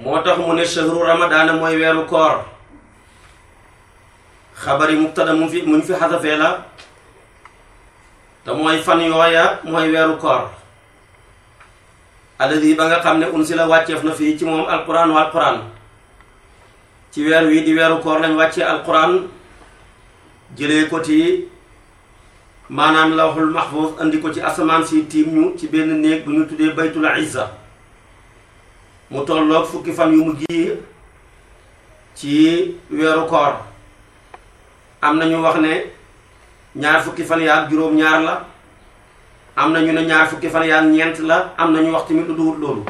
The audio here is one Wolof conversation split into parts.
moo tax mu ne shahru ramadaana mooy weeru koor xabari mubtada mu fi muñ fi xasafee la te mooy fan yooya mooy weeru koor alladi ba nga xam ne unsila wàcceef na fii ci moom alquran wa alquran ci weer wii di weeru koor lañ wàccee alquran jëlee ko ci maanaam lawxul mahfuz andi ko ci asamaan si tiim ñu ci benn néeg bu ñu tuddee baytul izza mu tolloog fukki fan yu mujj yi ci weeru koor am na ñu wax ne ñaar fukki fan yaak juróom-ñaar la am na ñu ne ñaar fukki fan yaak ñeent la am na ñu wax tamit lu duwut loolu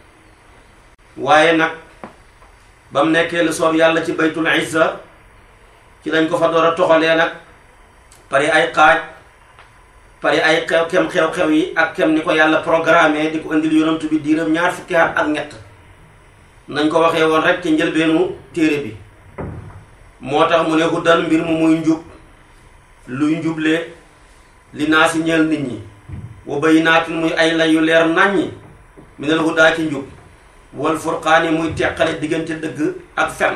waaye nag ba mu nekkee lu soob yàlla ci baytul izza ci lañ ko fa door a toxalee nag pare ay xaaj pare ay xew kem xew-xew yi ak kem ni ko yàlla programmé di ko indil yonantu bi diiram ñaar fukki at ak ñett nañ ko waxee woon rek ci njëlbeenu téere bi moo tax mu ne huddan mbir mu muy njub luy njuble li naa si ñeel nit ñi wa bayyinaatin muy ay lay yu leer naññi minal hudaa ci njub wal furqaani muy teqale diggante dëgg ak fen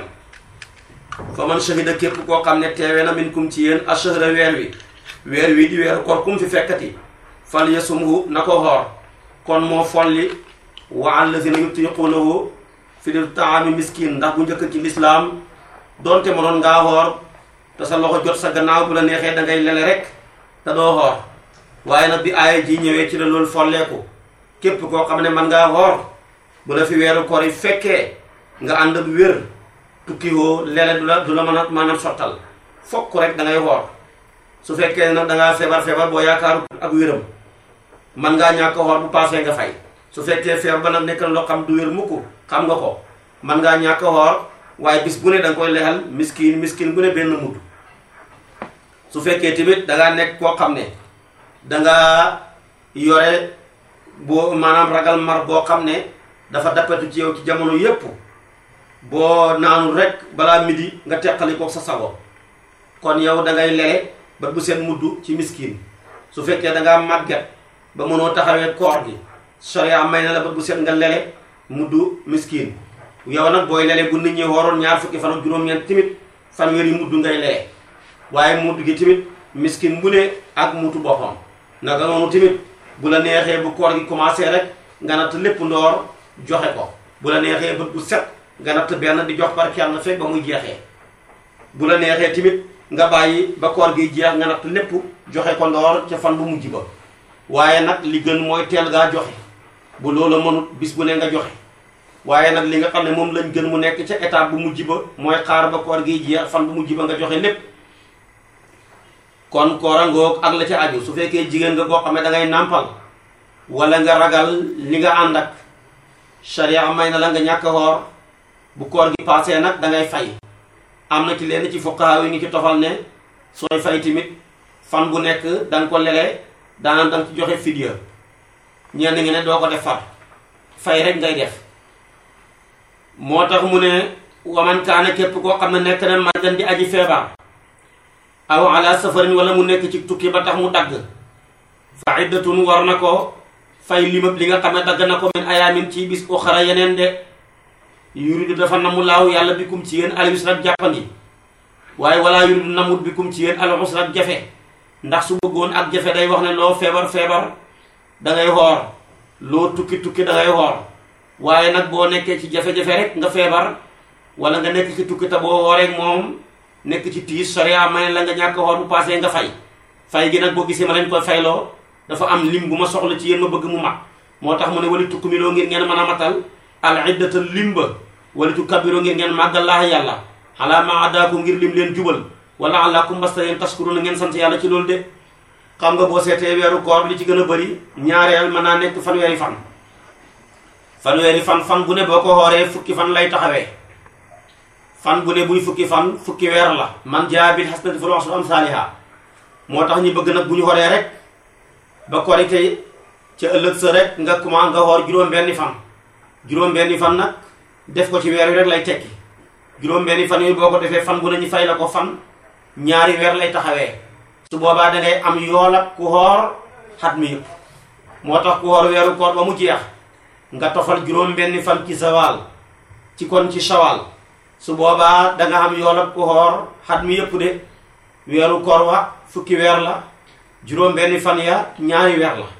fa man shahida képp koo xam ne teewe na minkum ci yéen ashahra weer wi weer wi di weeru koor kum fi fekkati fal yasumhu na ko xoor kon moo folli wa allazina yutiquunahu fi di taami miskin ndax bu njëkk ci lislaam donte mënoon ngaa xoor te sa loxo jot sa gannaaw bu la neexee da ngay lele rek te doo xoor waaye nag bi aaya ji ñëwee ci la loolu folleeku képp koo xam ne man ngaa xoor bu la fi weeru koor yi fekkee nga ànd ak wér tukki woo lele du la du la mën a maanaam sottal fokk rek da ngay xoor su fekkee nag da ngaa feebar feebar boo yaakaaru ak wéram man ngaa ñàkk xoor bu paasee nga fay su fekkee feebar ba nag nekk na loo xam du wér mukk xam nga ko man ngaa ñàkk xoor waaye bis bu ne da nga koy lexal miskin miskin bu ne benn mudd su fekkee tamit da ngaa nekk koo xam ne da nga yore boo maanaam ragal mar boo xam ne dafa dappetu ci yow ci jamono yépp boo naanul rek balaa midi nga teqali ko sa sago kon yow da ngay lele ba bu seen mudd ci miskin su fekkee da ngaa màgget ba mënoo taxawee koor gi sharia may na la ba bu seen nga lele mudd miskin yow nag booy lele bu nit ñi waroon ñaar fukki fan ak juróom-ñeent tamit fanweeri mudd ngay lele waaye mudd gi tamit miskin bu ne ak mutu boppam naka noonu tamit bu la neexee bu koor gi commencé rek nga natt lépp ndoor joxe ko bu la neexee bët bu set nga natt benn di jox par kenn fekk ba muy jeexee bu la neexee tamit nga bàyyi ba koor gi jeex nga natt lépp joxe ko ndoor ca fan bu mujj ba waaye nag li gën mooy teel gaa joxe bu loola mënut bis bu ne nga joxe waaye nag li nga xam ne moom lañ gën mu nekk ca étape bu mujj ba mooy xaar ba koor gi jeex fan bu mujj ba nga joxe lépp kon koorangoog ak la ca aju su fekkee jigéen nga koo xam ne da ngay nàmpal wala nga ragal li nga ànd ak sharia may na la nga ñàkk xoor bu koor gi passé nag da ngay fay am na ci lenn ci fuqaha yi ñu ci tofal ne sooy fay tamit fan bu nekk da nga ko lele daanam da nga ci joxe fidya ñenn ngi ne doo ko def far fay rek ngay def moo tax mu ne waman kaana képp koo xam ne nekk na margan di aji feebar aw ala safarin wala mu nekk ci tukki ba tax mu dagg fa iddatun war na ko fay limab li nga xam ne dagg na ko min ayaamin ci bis uxara yeneen de yuridu dafa namu laaw yàlla bikum ci yéen al yusra jàppandi waaye wala yuridu namut bikum ci yéen al usra jafe ndax su bëggoon ak jafe day wax ne loo feebar feebar da ngay xoor loo tukki tukki da ngay xoor waaye nag boo nekkee ci jafe-jafe rek nga feebar wala nga nekk ci tukki te boo wooreek moom nekk ci tiis sharia may la nga ñàkk xoor bu passé nga fay fay gi nag boo gisee ma leen koy fayloo dafa am lim bu ma soxla ci yéen ma bëgg mu mag moo tax mu ne wali tukkumiloo ngir ngeen mën a matal al iddata limba wala tu kabiroo ngir ngeen màggal laax yàlla xalaa ma adaakum ngir lim leen jubal wala àllaakum mbasta yéen taskuruna ngeen sant yàlla ci loolu de xam nga boo seetee weeru koor bi li ci gën a bëri ñaareel mën naa nekk fanweeri fan fanweeri fan fan bu ne boo ko xooree fukki fan lay taxawee fan bu ne buy fukki fan fukki weer la man jaa bil hasanati falahu ashru amsaaliha moo tax ñu bëgg nag bu ñu xoree rek ba korite ca ëllëg sa rek nga commencé nga xoor juróom-benni fan juróom-benni fan nag def ko ci weer wi rek lay tekki juróom-benni fan yooyu boo ko defee fan bu ne ñu fay la ko fan ñaari weer lay taxawee su boobaa da ngay am yool ak ku xoor xat mi yëpp moo tax ku xoor weeru koor ba mu jeex nga tofal juróom-benni fan ci sawaal ci kon ci shawal su boobaa danga xam yoolab ku xoor xat mi yëpp de weeru koor wa fukki weer la juróom benni fan ya ñaari weer la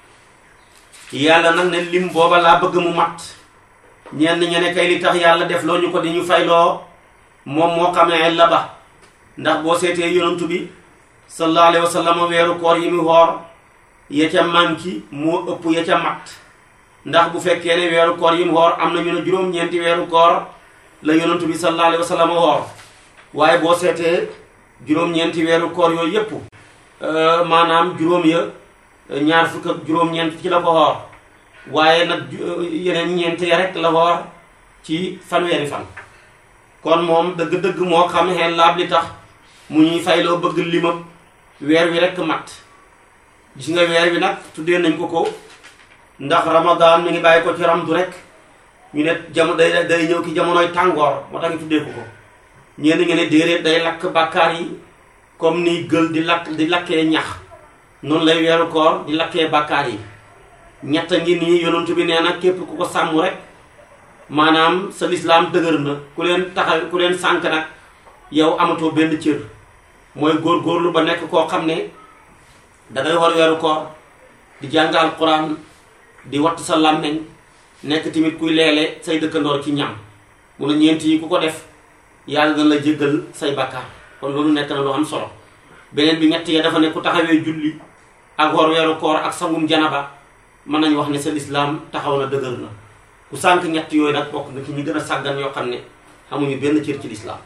yàlla nag ne lim booba laa bëgg mu mat ñenn ñene kay li tax yàlla def loo ñu ko di ñu fayloo moom moo xamee la ba ndax boo seetee yonantu bi sallallahu alayhi wa sallam weeru koor yi mu woor ya ca manki moo ëpp ya ca mat ndax bu fekkee ne weeru koor yi mu woor am na ñu ne juróom-ñeenti weeru koor la yonantu bi sallallahu alayhi wa sallam woor waaye boo seetee juróom-ñeenti weeru koor yooyu yépp maanaam juróom ya ñaar fukk ak juróom-ñeent ci la ko woor waaye nag yeneen ñeent ya rek la woor ci fanweeri fan kon moom dëgg-dëgg moo xam xel laab li tax mu ñuy fayloo bëgg limam weer wi rekk mat gis nga weer wi nag tuddee nañ ko ko ndax ramadan mi ngi bàyyi ko ci ramdu rek ñu ne jamono day day ñëw ki jamonoy tàngoor moo tax ñu tuddee ko ko ñenn ngeen ne déedéet day lakk bàkkaar yi comme ni gël di lakk di lakkee ñax noonu lay weeru koor di lakkee bàkkaar yi ñett ngi nii yonent bi nee na képp ku ko sàmm rek maanaam sa lislaam dëgër na ku leen taxa ku leen sànk nag yow amatoo benn cër mooy góor-góorlu ba nekk koo xam ne dangay war weeru koor di jàng alquran di watt sa làmmeñ nekk tamit kuy leele say dëkkandoor ci ñam mu ne ñeent yi ku ko def yàlla na la jéggal say bàkkaar kon loolu nekk na lu am solo beneen bi ñett ya dafa ne ku taxawee julli ak war weeru koor ak sangum janaba mën nañu wax ne sa lislaam taxaw na dëgër na ku sànk ñett yooyu nag bokk nga ci ñi gën a sàggan yoo xam ne amuñu benn cër ci lislaam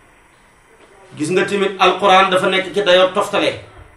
gis nga tamit alquran dafa nekk ci dayoo toftale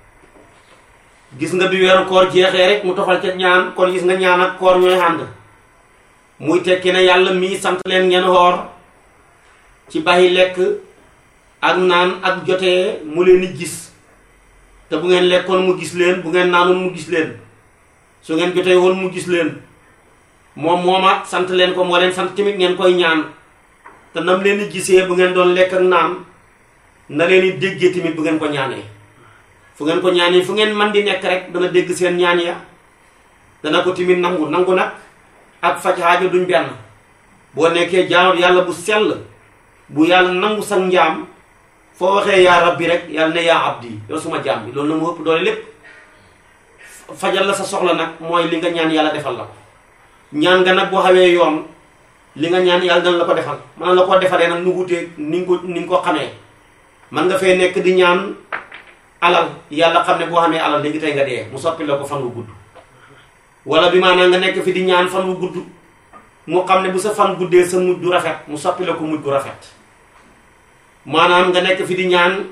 gis nga bi weeru koor jeexee rek mu tofal ca ñaan kon gis nga ñaan ak koor ñooy ànd muy tekki ne yàlla mii sant leen ngeen xoor ci bàyyi lekk ak naan ak jotee mu leen di gis te bu ngeen lekkoon mu gis leen bu ngeen naanoon mu gis leen su ngeen jotee woon mu gis leen moom mooma sant leen ko moo leen sant tamit ngeen koy ñaan te nam leen di gisee bu ngeen doon lekk ak naan na leen di déggee tamit bu ngeen ko ñaanee fu ngeen ko ñaanee fu ngeen man di nekk rek dana dégg seen ñaan ya dana ko tamit nangu nangu nag ak faj aajo duñ benn boo nekkee jaamab yàlla bu sell bu yàlla nangu sa njaam foo waxee yaa rabbi rek yàlla ne yaa abdi yow suma jaam bi loolu na mu ëpp doole lépp fajal la sa soxla nag mooy li nga ñaan yàlla defal la ko ñaan nga nag boo xawee yoon li nga ñaan yàlla dana la ko defal man la ko defalee nag nu wutee ni nga ko ni nga ko xamee man nga fee nekk di ñaan alal yàlla xam ne boo xamee alal léegi tey nga dee mu soppi la ko fan wu gudd wala bi maanaam nga nekk fi di ñaan fan wu gudd mu xam ne bu sa fan guddee sa mujj du rafet mu soppi la ko mujj gu rafet maanaam nga nekk fi di ñaan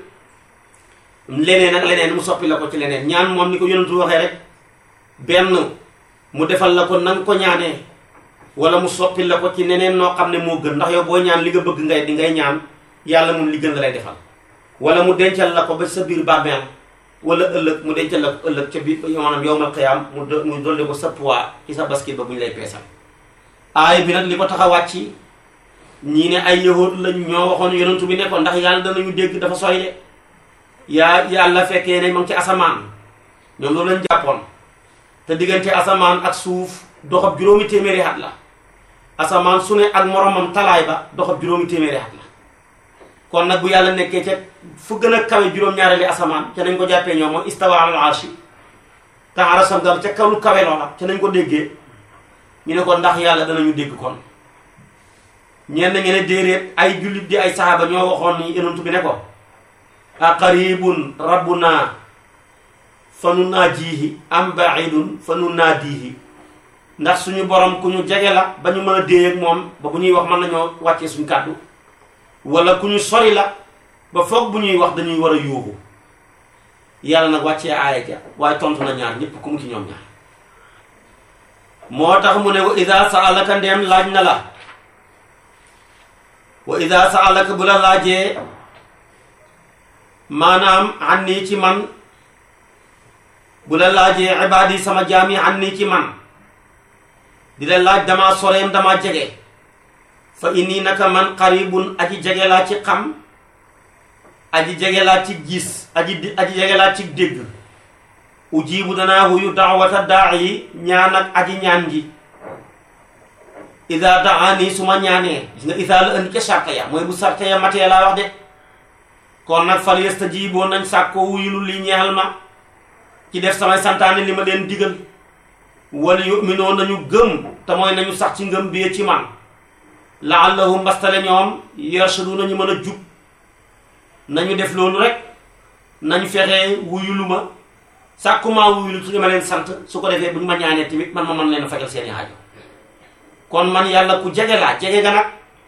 leneen ak leneen mu soppi la ko ci leneen ñaan moom ni ko yonentu waxee rek benn mu defal la ko na nga ko ñaanee wala mu soppi la ko ci neneen noo xam ne moo gën ndax yow boo ñaan li nga bëgg ngay di ngay ñaan yàlla moom li gën la lay defal wala mu dencal la ko ba sa biir bàmmeel wala ëllëg mu dencal la ko ëllëg ca biir maanaam yowmal qiyaam mu mu dolli ko sa poids ci sa basket ba bu ñu lay peesal aay bi nag li ko tax a wàcc ñii ne ay yahud lañ ñoo waxoon yonentu bi ne ko ndax yàlla danañu dégg dafa sooy de yaa yàlla fekkee ne ma ngi ci asamaan ñoom loolu lañ jàppoon te diggante asamaan ak suuf doxab juróomi téeméeri at la asamaan su ne ak moromam talaay ba doxab juróomi téeméeri at la kon nag bu yàlla nekkee ca fu gën a kawe juróom-ñaareeli asamaan ca nañ ko jàppee ñoom moom istawa al arshi te arasam dal ca kaw lu kawe loola ca nañ ko déggee ñu ne ko ndax yàlla danañu dégg kon ñenn ngeen ne déeréet ay jullit di ay saxaaba ñoo waxoon ni yonent bi ne ko a qaribun rabbuna fa nu naajiihi am baidun fa nu naadiihi ndax suñu borom ku ñu jege la ba ñu mën a déey ak moom ba bu ñuy wax mën nañoo wàccee suñu kàddu wala ku ñu sori la ba foog bu ñuy wax dañuy war a yuuxu yàlla nag wàccee aaya ja waaye tontu na ñaar ñépp ku mu ci ñoom ñaar moo tax mu ne wa ida saalaka ndeem laaj na la wa ida saalaka bu la laajee maanaam an nii ci man bu la laajee ibaadi sama jaam yi an nii ci man di la laaj damaa soreem damaa jege fa inni naka man qaribun aji jege laa ci xam aji jege laa ci gis aji aji jege laa ci dégg ujibu danaa huyu daawata daa yi ñaan ak aji ñaan ji ida daani su ma ñaanee gis nga ida la indi ca sarta ya mooy bu sarta ya matee laa wax de kon nag fal yastajiiboo nañ sàkkoo wuyulu li ñeexal ma ci def samay santaane li ma leen digal wala yuminoo nañu gëm te mooy nañu sax ci ngëm bi ci man laallahum mbastale ñoom yarshadu nañu mën a jub nañu def loolu rek nañu fexe wuyulu ma sàkkumaa wuyulu ci li ma leen sant su ko defee bu ñu ma ñaanee tamit man ma mën leen a fajal seeni aajo kon man yàlla ku jege laa jege ga nag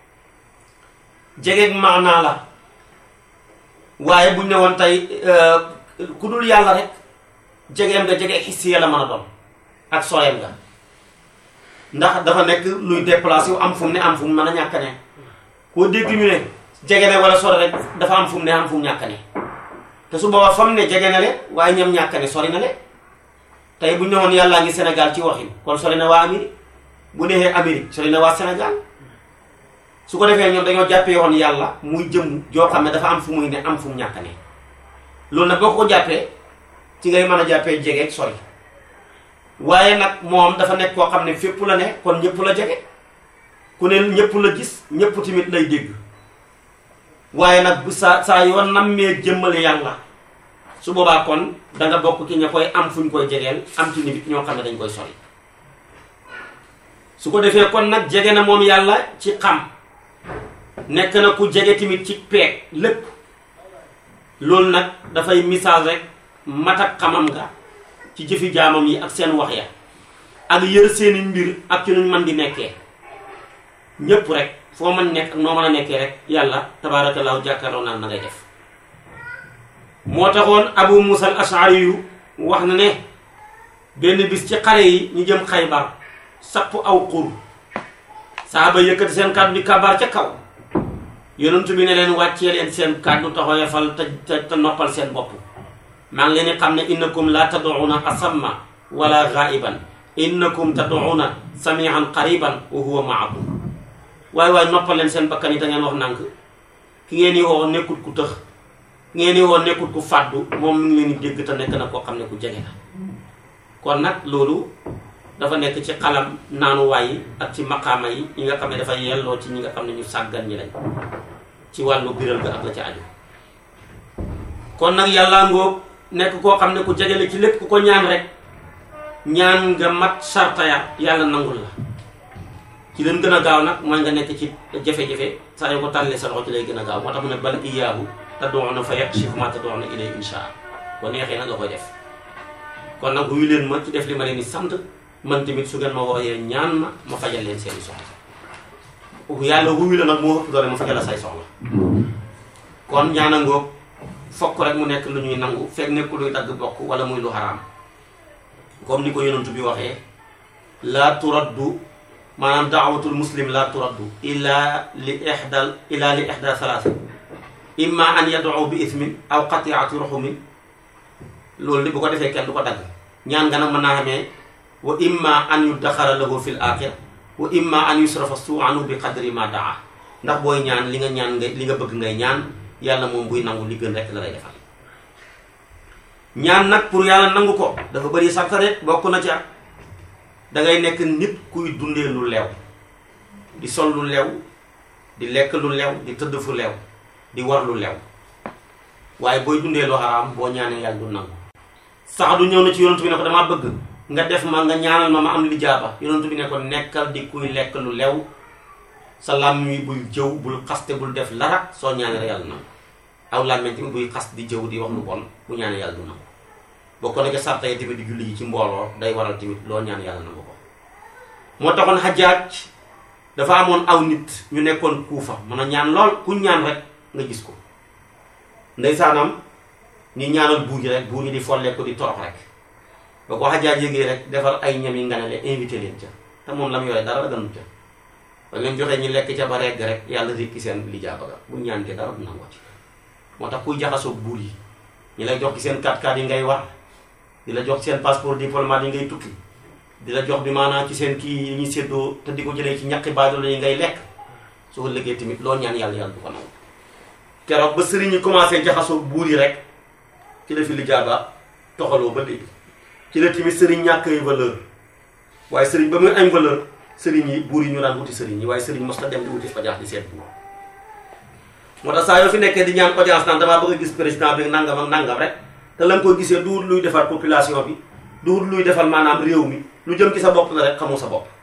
jege maanaa la waaye buñ ne woon tey ku dul yàlla rek jegeem nga jege xissi la mën a doon ak sooyam nga ndax dafa nekk luy déplacé wu am fu mu ne am fu mu mën a ñàkk ne koo dégg ñu ne jege ne wala sori rek dafa am fu mu ne am fu mu ñàkk ne te su boobaa fa mu ne jege na le waaye ñam ñàkk ne sori na le tey bu ñu ne woon yàllaa ngi Sénégal ci waxin kon sori na waa Amérique bu neexee Amérique sori na waa Sénégal su ko defee ñoom dañoo jàppee woon yàlla muy jëm joo xam ne dafa am fu muy ne am fu mu ñàkk ne loolu nag boo ko jàppee ci ngay mën a jàppee jege ak sori waaye nag moom dafa nekk koo xam ne fépp la ne kon ñëpp la jege ku ne ñëpp la gis ñëpp tamit lay dégg waaye nag bu saa saa yoo nammee jëmmale yàlla su boobaa kon da nga bokk ki ña koy am fu ñu koy jegeel am ci nit ñoo xam ne dañ koy sori su ko defee kon nag jege na moom yàlla ci xam nekk na ku jege tamit ci peeg lépp loolu nag dafay misaal rek mat ak xamam nga ci jëfi jaamam yi ak seen wax ya ak yër seeni mbir ak ci nuñ mën di nekkee ñépp rek foo mën nekk ak noo mën a nekkee rek yàlla tabaarakallaahu jàkkaarloo naan na ngay def moo taxoon abu musa al ashari yu wax na ne benn bis ci xare yi ñu jëm xaybar sapp aw xur saaba yëkkati seen kàddu di kabaar ca kaw yonent bi ne leen wàccee leen seen kàddu taxoyafal te te noppal seen bopp maa ngi leen di xam ne innakum la tad'una asamma wala ghaiban innakum tad'una samian qariban wa huwa maakum waaye waaye noppal leen seen bakkan yi da ngeen wax nànk ki ngeen di woo nekkut ku tëx ki ngeen di woo nekkut ku fàddu moom mi ngi leen di dégg te nekk na koo xam ne ku jege la kon nag loolu dafa nekk ci xalam naanuwaay yi ak ci maqaama yi yi nga xam ne dafa yelloo ci ñi nga xam ne ñu sàggan ñi lañ ci wàllu biral ga ak la ci aju kon nag yàlla ngoog nekk koo xam ne ku jegele ci lépp ku ko ñaan rek ñaan nga mat sarta ya yàlla nangul la ci leen gën a gaaw nag mooy nga nekk ci jafe-jafe saa yoo ko tàllee sa loxo ci lay gën a gaaw moo tax mu ne bal iyaahu tad'una fa yakshifu ma tad'una ilay insha ko neexee nag nga koy def kon nag wuyu leen ma ci def li ma leen di sant man tamit su ngeen ma wooyee ñaan ma ma fajal leen seeni soxla yàlla wuyu la nag moo ëpp doole ma fajal la say soxla kon ñaana ngoog fokk rek mu nekk lu ñuy nangu fekk nekkul luy dagg bokk wala muy lu xaraam comme ni ko yonent bi waxee laa turaddu maanaam daawatul muslim laa turaddu illa li ixdal illa li ixda salaasa imma an yad'u bi ismin aw qati'ati ruhumin loolu li bu ko defee kenn du ko dagg ñaan nga nag mën naa xamee wa imma an yuddaxara lahu fil axira wa imma an yusrafa suu anhu bi qadri ma daa ndax booy ñaan li nga ñaan nga li nga bëgg ngay ñaan yàlla moom buy nangu li gën rek la lay defal ñaan nag pour yàlla nangu ko dafa bëri sartare bokk na ca dangay nekk nit kuy dundee lu leew di sol lu leew di lekk lu leew di tëdd fu leew di war lu leew waaye booy dundee lu xaraam boo ñaanee yàlla du nangu sax du ñëw na ci yonent bi ne ko damaa bëgg nga def ma nga ñaanal ma ma am lijaaba yonent bi ne ko nekkal di kuy lekk lu leew sa làmmiñ wi bul jëw bul xaste bul def lara soo ñaanee rek yàlla nangu aw làmmiñ tamit buy xas di jëw di wax lu bon bu ñaanee yàlla du nangu bokk na ca sarta yi tamit di julli yi ci mbooloo day waral tamit loo ñaan yàlla nangu ko moo taxoon xajaaj dafa amoon aw nit ñu nekkoon kuufa mën a ñaan lool ku ñaan rek nga gis ko ndeysaanam ñu ñaanal buur yi rek buur yi di folle ko di torox rek ba ko xajaaj yégee rek defar ay ñam yi nga ne leen invité leen ca te moom la mu yore dara gënu ca ba leen joxee ñu lekk ca ba regg rek yàlla rékki seen lijaaba ga bu ñaan ke dara du nangoo ci moo tax kuy jaxasoo buur yi ñu lay jox ci seen 4x4 yi ngay war di la jox seen passeport diplomate yi ngay tukki di la jox bi maanaam ci seen kii yi ñuy séddoo te di ko jëlee ci ñaqi baadoolo yi ngay lekk su ko liggéey tamit loo ñaan yàlla yàlla du ko nangu keroog ba sëriñ yi commencé jaxasoo buur yi rek ci la fi lijaaba toxaloo ba léegi ci la tamit sëriñ ñàkk ay valeur waaye sëriñ ba muy am valeur sëriñ yi buur yi ñu daan wuti sëriñ yi waaye sëriñ mos na dem di wuti audience di seet buur moo tax saa yoo fi nekkee di ñaan audience naan damaa bëgg a gis président bi nangam ak nangam rek te la nga koy gisee duwut luy defar population bi duwut luy defal maanaam réew mi lu jëm ci sa bopp la rek xamoo sa bopp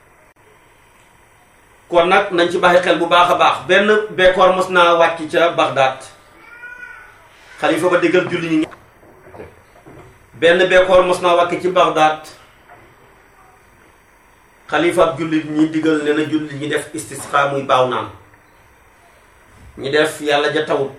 kon nag nañ ci bàyyi xel bu baax a baax benn bekkoor mos naa wàcc ca Bagdad xalifa ba déggal julli ñi benn bekkoor mos naa wàcc ci Bagdad xalifa ab jullit ñi digal ne na jullit ñi def istisqa muy baaw naan ñi def yàlla ja tawut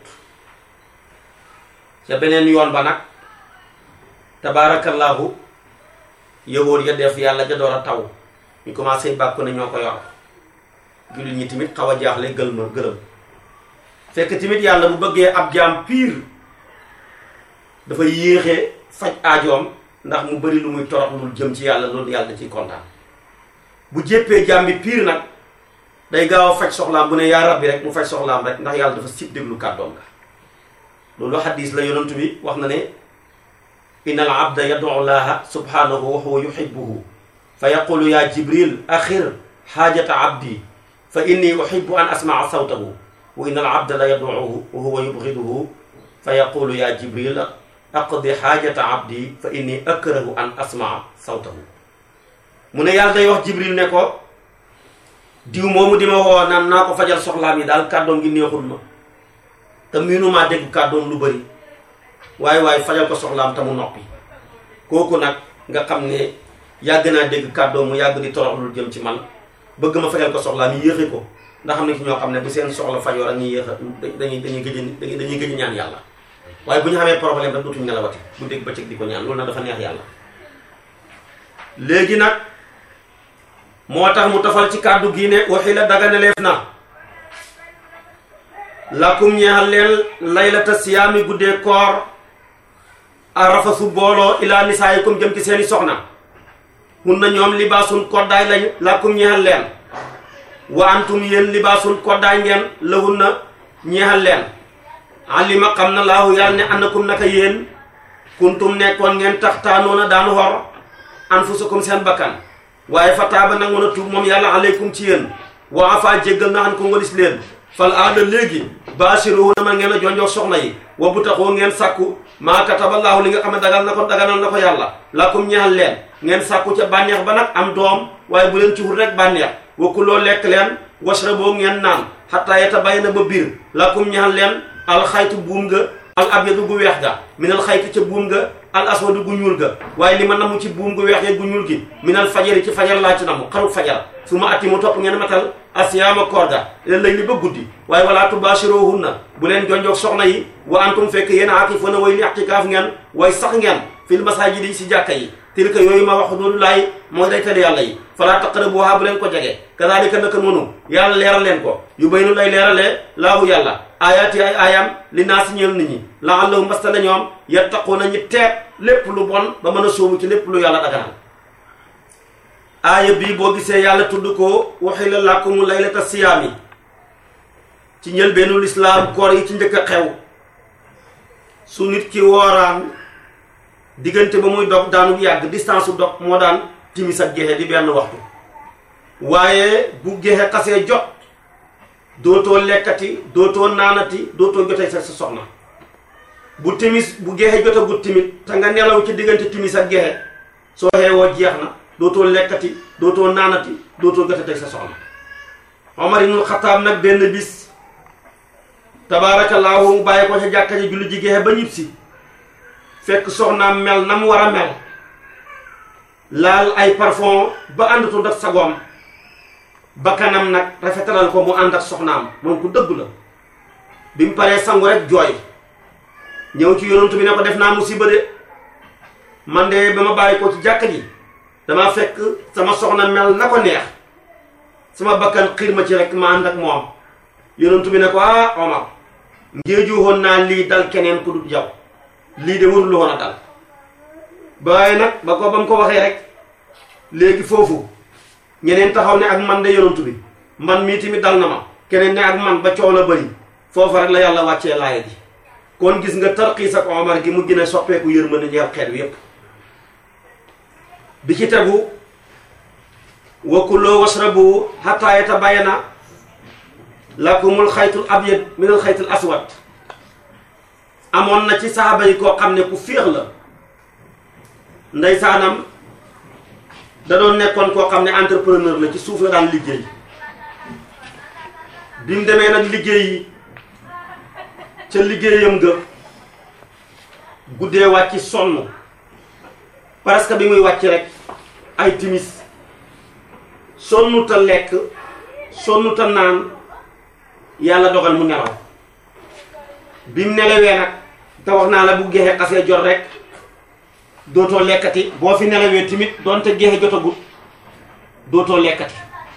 ca beneen yoon ba nag tabaarakallaahu yëwoon ya def yàlla ja door a taw ñu commencé bàkku ne ñoo ko yor jullit ñi tamit xaw a jaaxle gël ma gërëm fekk tamit yàlla bu bëggee ab jaam piir dafa yéexee faj aajoom ndax mu bari lu muy torox lu jëm ci yàlla loolu yàlla da ciy kontaan bu jéppee jaam bi piir nag day gaaw a faj soxlaam bu ne yaa rabbi rek mu faj soxlaam rek ndax yàlla dafa sib déglu kàddoom ga loolu xadis la yonantu bi wax na ne inna al abda yad'u llaha subhanahu wa huwa yuhibbuhu fa yaqulu ya jibril axir xaajata abdi fa inni uhibbu an asmaa sawtahu wa inna al abda la yad'uhu wa huwa yubghiduhu fa yaqulu ya jibril aqdi xaajata abdi fa inni akrahu an asmaa sawtahu mu ne yàlla day wax jibril ne ko diw moomu di ma woo naan naa ko fajal soxlaam yi daal kàddoom gi neexul ma te miinumaa dégg kàddoom lu bëri waaye waaye fajal ko soxlaam te mu noppi kooku nag nga xam ne yàgg naa dégg kàddoom mu yàgg di torox lu jëm ci man bëgg ma fajal ko soxlaam yi yéexi ko ndax xam ne ki ñoo xam ne bu seen soxla fajoo rek ñuy yéex a dañuy dañuy gëj a dañuy gëj ñaan yàlla waaye bu ñu xamee problème rek dootuñu nelawati bu dégg bëccëg di ko ñaan loolu nag dafa neex yàlla léegi nag moo tax mu tafal ci kàddu gi ne waxi la daganaleef na lakum ñeexal leen laylata siyaami guddee koor a rafasu booloo ilaa nisaayikum jëm ci seeni soxna hun na ñoom libaasun koddaay lañ lakum ñeexal leen wa antum yéen libaasun koddaay ngeen lahun na ñeexal leen alima xam na laahu yàlla ne annakum naka yéen kuntum nekkoon ngeen taxtaanoona daan xor anfusakum seen bakkan waaye fa taaba nag mën a tuub moom yàlla aleykum ci yéen wa afa jéggal na xan ko walis leen fal aada léegi baasiruhu na man ngeen a jonjox soxna yi wa bu taxoo ngeen sàkku maa kataballaahu li nga xam ne dagal na ko daganal na ko yàlla lakum ñeexal leen ngeen sàkku ca bànneex ba nag am doom waaye bu leen ci wut rek bànneex wa kuloo lekk leen washraboo ngeen naan xataa yatabayyana ba biir lakum ñeexal leen alxaytu buum nga al abyadu gu weex ga minal xayti ca buum nga al aswadu gu ñuul ga waaye li ma namu ci buum gu weex ya gu ñuul gi minal fajari ci fajar laa ci namu xaru fajar su ma atti mu topp ngeen matal asiyaama koor ga leen lay li ba guddi waaye walaa tubaashiruhunna bu leen jonjoog soxna yi wa antum fekk yéen aakifuuna way li i'tikaaf ngeen way sax ngeen fil masaajidi si jàkka yi tilka yooyu ma wax doolu laay mooy day tere yàlla yi falaa taqrabuhaa bu leen ko jege kadaalika naka noonu yàlla leeral leen ko yu baynu lay leeralee laahu yàlla aayaati ay aayam li naa si ñeel nit ñi laallahum mbasta na ñoom yattaquuna ñi teet lépp lu bon ba mën a sóobu ci lépp lu yàlla daganal aaya bii boo gisee yàlla tudd ko uhilla lakumu laylata siyaami ci njëlbeenu lislaam koor yi ci njëkk a xew su nit ki wooraan diggante ba muy dog daanu yàgg distance su dog moo daan timis ak gexe di benn waxtu waaye bu gexe xasee jot dootoo lekkati dootoo naanati dootoo jotee sa sa soxna bu timis bu gexe jotagut timit te nga nelaw ci diggante timis ak gexe soo xeewoo jeex na dootoo lekkati dootoo naanati dootoo jotee sa soxna Omar ibnul Xataab nag benn bis tabaarakallaahu mu bàyyi ko ca jàkka ji julli ji gexe ba ñib si fekk soxnaam mel na mu war a mel laal ay parfum ba àndatul ak sagoom bakkanam nag rafetalal ko mu ànd ak soxnaam moom ku dëgg la bi mu paree sangu rek jooy ñëw ci yonantu bi ne ko def naa musiba de man de ba ma bàyyi ko ci jàkka ji dama fekk sama soxna mel na ko neex sama bakkan xiir ma ci rek ma ànd ak moom yonantu bi ne ko ah Omar ngéeju woon naa lii dal keneen ku dul yow lii de warul woon a dal waaye nag ba ko ba mu ko waxee rek léegi foofu ñeneen taxaw ne ak man de yonantu bi man mii tamit dal na ma keneen ne ak man ba coow la bëri foofu rek la yàlla wàccee laaya ji kon gis nga tarxiis ak Omar gi mu gën a soppeeku yërmande ñeel xeet wi yépp bi ci tegu wa kuloo wasrabu hatta yatabayana lakumul xaytul abyad minal xaytul aswad amoon na ci saxaaba yi koo xam ne ku féex la ndeysaanam da doon nekkoon koo xam ne entrepreneur la ci suuf la daan liggéey bi mu demee nag liggéey ca liggéeyam ga guddee wàcc sonn parce que bi muy wàcc rek ay timis sonnuta lekk sonnuta naan yàlla dogal mu nelaw bi mu nelawee nag te wax naa la bu geexe xasee jot rek dootoo lekkati boo fi nelawee tamit doonte geexe jotagut dootoo lekkati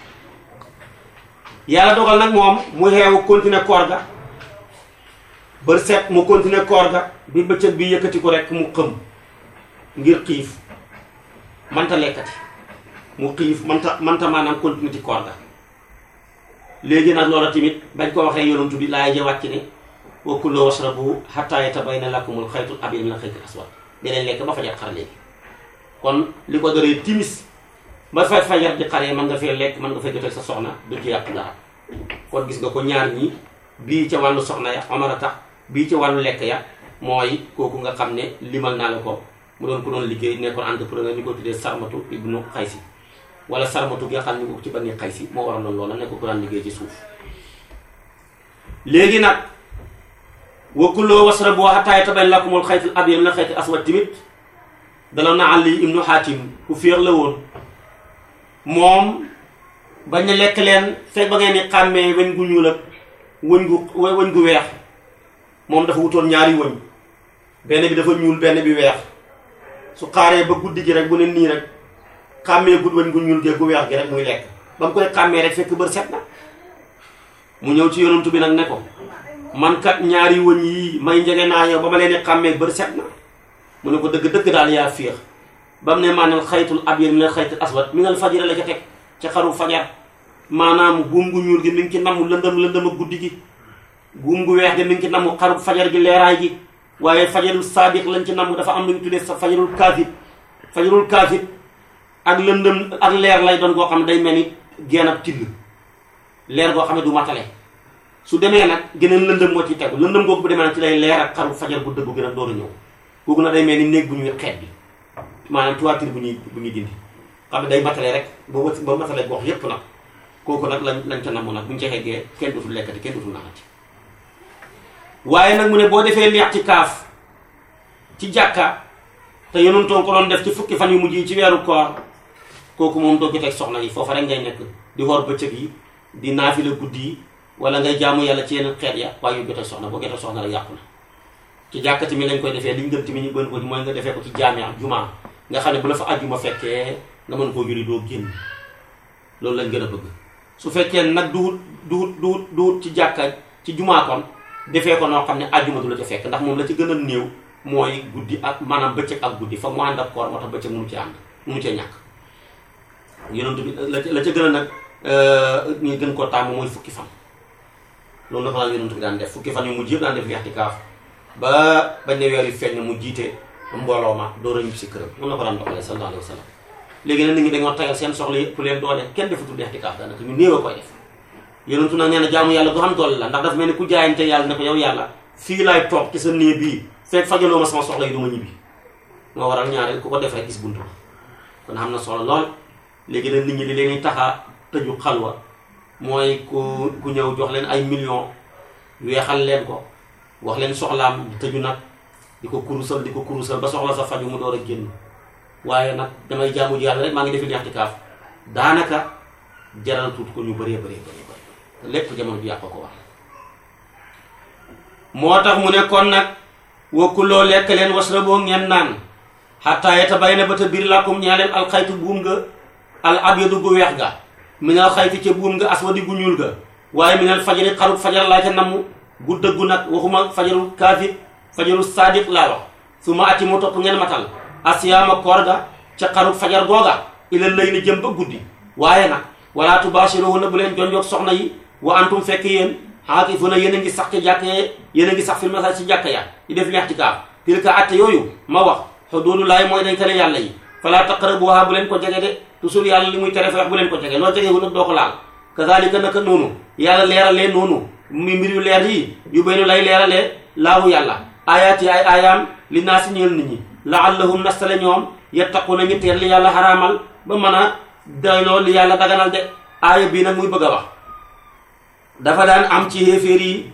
yàlla dogal nag moom mu xeewu continuer koor ga bër set mu continuer koor ga bi bëccëg bi yëkkati ko rek mu xëm ngir xiif manta lekkati mu xiif manta manta maanaam continuer ci koor ga léegi nag loola tamit bañ ko waxee yonantu bi laay ja wàcc ne wa kulu washrabu hatta yatabayyana lakumul xaytul abyad minal xaytil aswad deneen lekk ba fajar xar léegi kon li ko doree timis ba fa fajar di xaree mën nga fee lekk mën nga fee jotee sa soxna du ci yàqu dara kon gis nga ko ñaar ñi bii ca wàllu soxna ya Omar a tax bii ca wàllu lekk ya mooy kooku nga xam ne limal naa la ko mu doon ko doon liggéey nekkoon entrepreneur ñu ko tuddee sarmatu ibnu xaysi wala sarmatu gi nga xam ne ñu ko ci banni xaysi moo waral loolu loola nekk ko daan liggéey ci suuf léegi nag wa kuluu wasrabu hattaa yatabayyana lakumul xaytul abyadu minal xaytil aswad tamit dala na Ali ibnu Hatim ku féex la woon moom bañ a lekk leen fekk ba ngeen ni xàmmee weñ gu ñuul ak wëñ gu wëñ gu weex moom dafa wutoon ñaari wëñ benn bi dafa ñuul benn bi weex su xaaree ba guddi gi rek bu ne nii rek xàmmee gud wëñ gu ñuul gee gu weex gi rek muy lekk ba mu koy xàmmee rek fekk bër set na mu ñëw ci yonantu bi nag ne ko man kat ñaari wëñ yii may njege naa yow ba ma leen di xàmmee bër set na mu ne ko dëgg dëgg daal yaa féex ba mu ne maanaam xaytul abyad minal xaytil aswad minal fajri la ca teg ca xaru fajar maanaam buum gu ñuul gi mi ngi ci namu lëndëm lëndëm ak guddi gi buum gu weex gi mi ngi ci namu xaru fajar gi leeraay gi waaye fajarul saadiq lañ ci namu dafa am lu ñu tuddee sa fajarul kaafib fajarul kaafib ak lëndëm ak leer lay doon goo xam ne day mel ni geen ab till leer goo xam ne du matale su demee nag geneen lëndëm moo ci tegu lëndëm googu bu demee nag ci lay leer ak xaru fajar bu dëggu gi nag door a ñëw kooku nag day mel ni néeg bu ñuy xeet bi maanaam toiture bu ñuy bu ñuy dindi xam ne day matale rek ba wët ba matale gox yépp nag kooku nag lañ lañ ca namm nag bu ñu ca xeggee kenn dutul lekkati kenn dutul naanati waaye nag mu ne boo defee leex ci kaaf ci jàkka te yonentoon ko doon def ci fukki fan yu mujj yi ci weeru koor kooku moom doo joteeg soxna yi foofa rek ngay nekk di xoor bëccëg yi di naafila guddi yi wala ngay jaamu yàlla ci yeneen xeet ya waaye yu joteeg soxna boo joteeg soxna rek yàqu na ci jàkka tamit lañ koy defee li ñu gën tamit ñu gën ko mooy nga defee ko ci jaamia jumaa nga xam ne bu la fa àjjuma fekkee nga mën koo julli doo génn loolu lañ gën a bëgg su fekkee nag duhut duhut duhut duhut ci jàkka ci jumaa kon defee ko noo xam ne àjjuma du la ca fekk ndax moom la ci gën a néew mooy guddi ak maanaam bëccëg ak guddi fa mu ànd ak koor moo tax bëccëg mënu ci ànd mënu cee ñàkk yonent bi la la ca gën a nag ñu gën koo tàmm mooy fukki fan loolu dafa la yonent bi daan def fukki fan yu mujj yëpp daan def i'tikaaf ba bañ ne weer yu feeñ mu jiite mbooloo ma door a ñibbi si këram noonu la ko daan doxalee sallallahu alayhi wa sallam léegi nag nit ñi dañoo tagal seen soxla yëpp leen doole kenn defatul i'tikaaf daanaka ñu néew a koy def yonentu nag nee na jaamu yàlla du xam doole la ndax dafa mel ni ku jaayante yàlla ne ko yow yàlla fii laay toog ci sa néeg bii fekk fajaloo ma sama soxla yi du ma ñibbi moo waral ñaareel ku ko def rek gis buntu kon xam na solo lool léegi nag nit ñi li leen taxa tëju xalwa mooy ku ku ñëw jox leen ay millions weexal leen ko wax leen soxlaam di tëju nag di ko kurusal di ko kurusal ba soxla sa faju mu door a génn waaye nag damay jaamu yàlla rek maa ngi defi i'tikaaf daanaka jaral tuut ko ñu bëree bëree bëri bëri lépp jamono bi yàq ko wax moo tax mu ne kon nag wakkuloo lekk leen wasraboo ngeen naan xataa yatabayyana ba ta biir lakum ñaa leen alxaytu buum nga al abyadu gu weex ga minal xayti ca buum nga aswadi gu ñuul ga waaye minal fajari xarut fajar laa ca namm gu dëggu nag waxuma fajarul kaafir fajarul sadiq laa wax su ma ati mu topp ngeen matal asiyaama koor ga ca xarut fajar googa ilal lay ni jëm ba guddi waaye nag wala tubaashiruhunna bu leen jonjoog soxna yi wa antum fekk yéen aakifuna yéen a ngi sax ci jàkk yéen a ngi sax fil masaajid ci jàkka ya di def i'tikaaf tilka atte yooyu ma wax xuduudullaahi mooy dañ tale yàlla yi fala taqrabuha bu leen ko jege de toujours yàlla li muy tere feex bu leen ko jege loo jegewul nag doo ko laal kazalika naka noonu yàlla leeralee noonu mi mbir yu leer yi yu baynu lay leeralee laahu yàlla ayaat yi ay aayaam li naa si ñeel nit ñi laallahum nastale ñoom yettaquna ñu teer li yàlla xaraamal ba mën a doyloo li yàlla daganal de aaya bii nag muy bëgg a wax dafa daan am ci xéeféer yi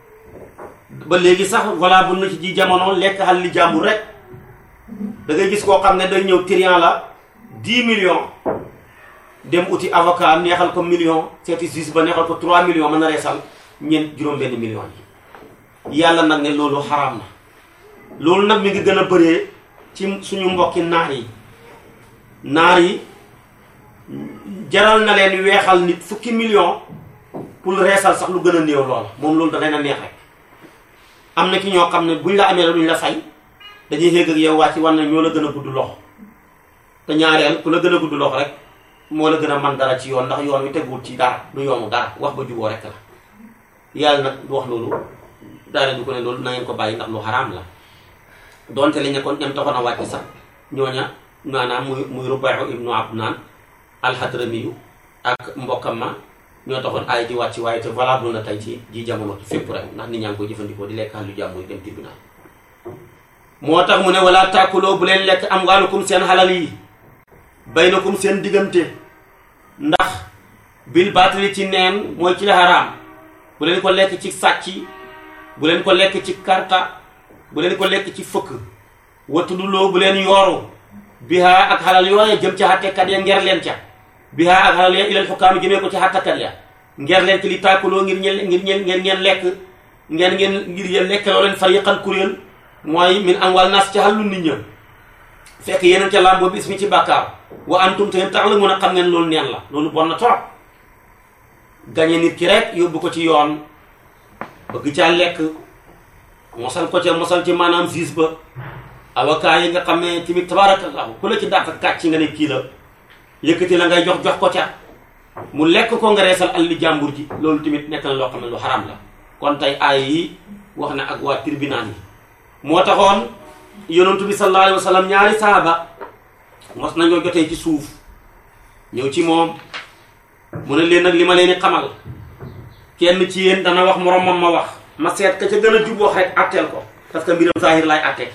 ba léegi sax voilà bu na ci ji jamono lekk xal li jàmbur rek da ngay gis koo xam ne day ñëw trian la 10 millions dem uti avocat neexal ko million seeti juge ba neexal ko 3 millions mën na reesal ñeent juróom-benn million yi yàlla nag ne loolu xaraam na loolu nag mi ngi gën a bëree ci suñu mbokki naar yi naar yi jaral na leen weexal nit fukki million pour reesal sax lu gën a néew loola moom loolu da leen a neex rek am na ki ñoo xam ne buñ la amee la duñ la fay dañuy xéeg ak yow wàcc war na ñoo la gën a gudd loxo te ñaareel ku la gën a gudd loxo rek moo la gën a man dara ci yoon ndax yoon wi teguwul ci dara du yoonu dara wax ba juboo rek la yàlla nag du wax loolu daane du ko ne loolu na ngeen ko bàyyi ndax lu xaraam la donte li nekkoon ñam taxoon a wàcc sax ñooña maanaam muy muy Rubayhu ibnu Abnaan alxadramiyu ak mbokkam ma ñoo taxoon ay di wàcc waaye te valable na tey ci ji jamono fépp rek ndax nit ñaa ngi koy jëfandikoo di lekk lu jàmbur dem tribunal moo tax mu ne wala tàkkuloo bu leen lekk am waalukum seen xalal yi baynakum seen diggante ndax bil baatali ci neen mooy ci la xaraam bu leen ko lekk ci sàcc bu leen ko lekk ci karta bu leen ko lekk ci fëkk watuduloo bu leen yooru bihaa ak xalal yooye jëm ca xattekat ya nger leen ca bihaa ak xalal ya ilal xukkaami jëmee ko ci xattakat ya nger leen ci li tàkkuloo ngir ñeen ngir ñeen ngeen ngeen lekk ngeen ngeen ngir yéen lekk loo leen fariqan kuréel mooy min amwal nas ca xàllu nit ña fekk yeneen ca làmboo bis mi ci bàkkaar wa antum te tax la mun a xam ngeen loolu neen la loolu bon na trop gañe nit ki rek yóbbu ko ci yoon bëgg caa lekk mosal ko ca mosal ci maanaam siis ba avocat yi nga xam ne tamit tabarakallahu ku la ci dàq kàcc nga ne kii la yëkkati la ngay jox jox ko ca mu lekk ko nga reesal alli jàmbur ji loolu tamit nekk na loo xam ne lu xaram la kon tey aay yi wax na ak waa tribunal yi moo taxoon yonentu bi sallallahu alayhi wa sallam ñaari saaba mos nañoo jotee ci suuf ñëw ci moom mu ne leen nag li ma leen di xamal kenn ci yéen dana wax moromam ma wax ma seet ka ca gën a jub wax rek atteel ko parce que mbiram saahir laay atte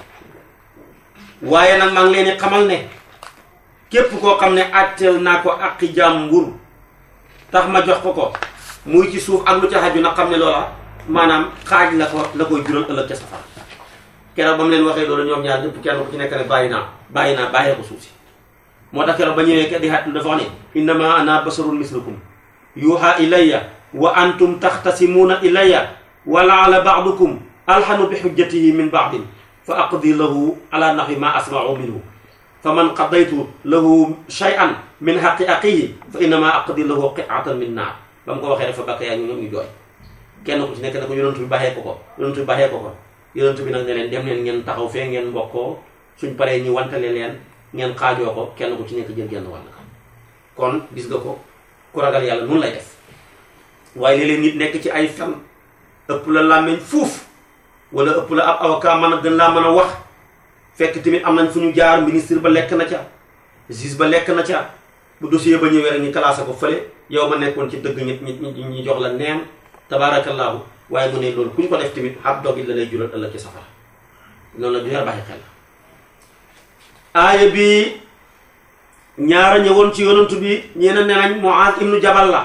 waaye nag maa ngi leen di xamal ne képp koo xam ne atteel naa ko aqi jàmbur tax ma jox ko ko muy ci suuf ak lu ca xaju nag xam ne loola maanaam xaaj la ko la koy jural ëllëg ca safara keroog ba mu leen waxee loolu ñoom ñaar ñëpp kenn ku ci nekk ne bàyyi naa bàyyi naa bàyyee ko suuf si moo tax keroog ba ñëwee ke di xaatlu dafa wax ne innama ana basarun mislukum yuuxa ilayya wa antum taxtasimuuna ilayya wa laala baadukum alxanu bi xujjatihi min baadin fa aqdi lahu ala naxwi ma asmau minhu fa man qadaytu lahu shay'an min xaqi aqihi fa innama aqdi lahu qiatan min naar ba mu ko waxee dafa bakk yaa ñu ñoom ñu jooy kenn ku ci nekk ne ko yonentu bi baaxee ko ko yonentu bi baaxee ko ko yonentu bi nag ne leen dem leen ngeen taxaw fee ngeen mbokkoo suñ paree ñu wantale leen ngeen xaajoo ko kenn ku ci nekk jël genn wàll kon gis nga ko ku ragal yàlla nun lay def waaye léeg-léeg nit nekk ci ay fen ëpp la làmmeñ fuuf wala ëpp la ab avocat mën a gën laa mën a wax fekk tamit am nañ fu ñu jaar ministre ba lekk na ca juge ba lekk na ca bu dossier ba ñëwee rek ñu classé ko fële yow ma nekkoon ci dëgg ñi ñi ñi jox la neen tabaarakallaahu waaye mu ne loolu ku ñu ko def tamit ab dog it la lay jural ëllëg ci safara noonu la du yar bàyyi xel la aaya bi ñaara ñëwoon ci yonantu bi ñeena ne nañ Muaaz ibnu Jabal la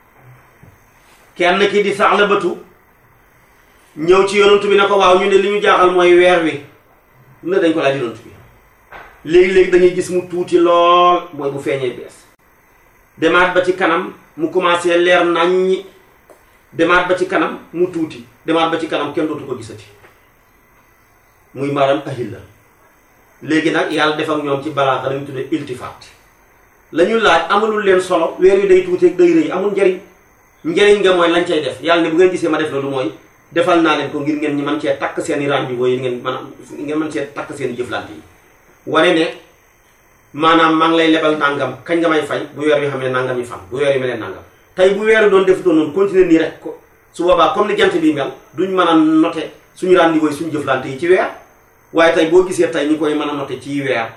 kenn ki di Sa'labatu ñëw ci yonantu bi ne ko waaw ñu ne li ñu jaaxal mooy weer wi ne dañ ko laaj yonantu bi léegi-léegi dañuy gis mu tuuti lool mooy bu feeñee bees demaat ba ci kanam mu commencé leer naññi demaat ba ci kanam mu tuuti demaat ba ci kanam kenn dootu ko gisati muy maaram ahil la léegi nag yàlla def ak ñoom ci balaaxa lañu tuddee iltifaat la ñu laaj amalul leen solo weer wi day tuuti ak day rëy amul njariñ njariñ nga mooy lañ cay def yàlla ne bu ngeen gisee ma def loolu mooy defal naa leen ko ngir ngeen ñi mën cee takk seen i rendez-vous yi ngeen mën a ngeen mën cee takk seen i jëflante yi wane ne maanaam maa ngi lay lebal nangam kañ nga may fay bu weer wi xam ne nangam yi fan bu weer wi mel ne nangam tey bu weer doon def doon noonu continuer nii rek ko su boobaa comme ni jant bi mel duñ mën a noter suñu rendez-vous yi suñu jëflante yi ci weer waaye tey boo gisee tey ñu koy mën a noter ci weer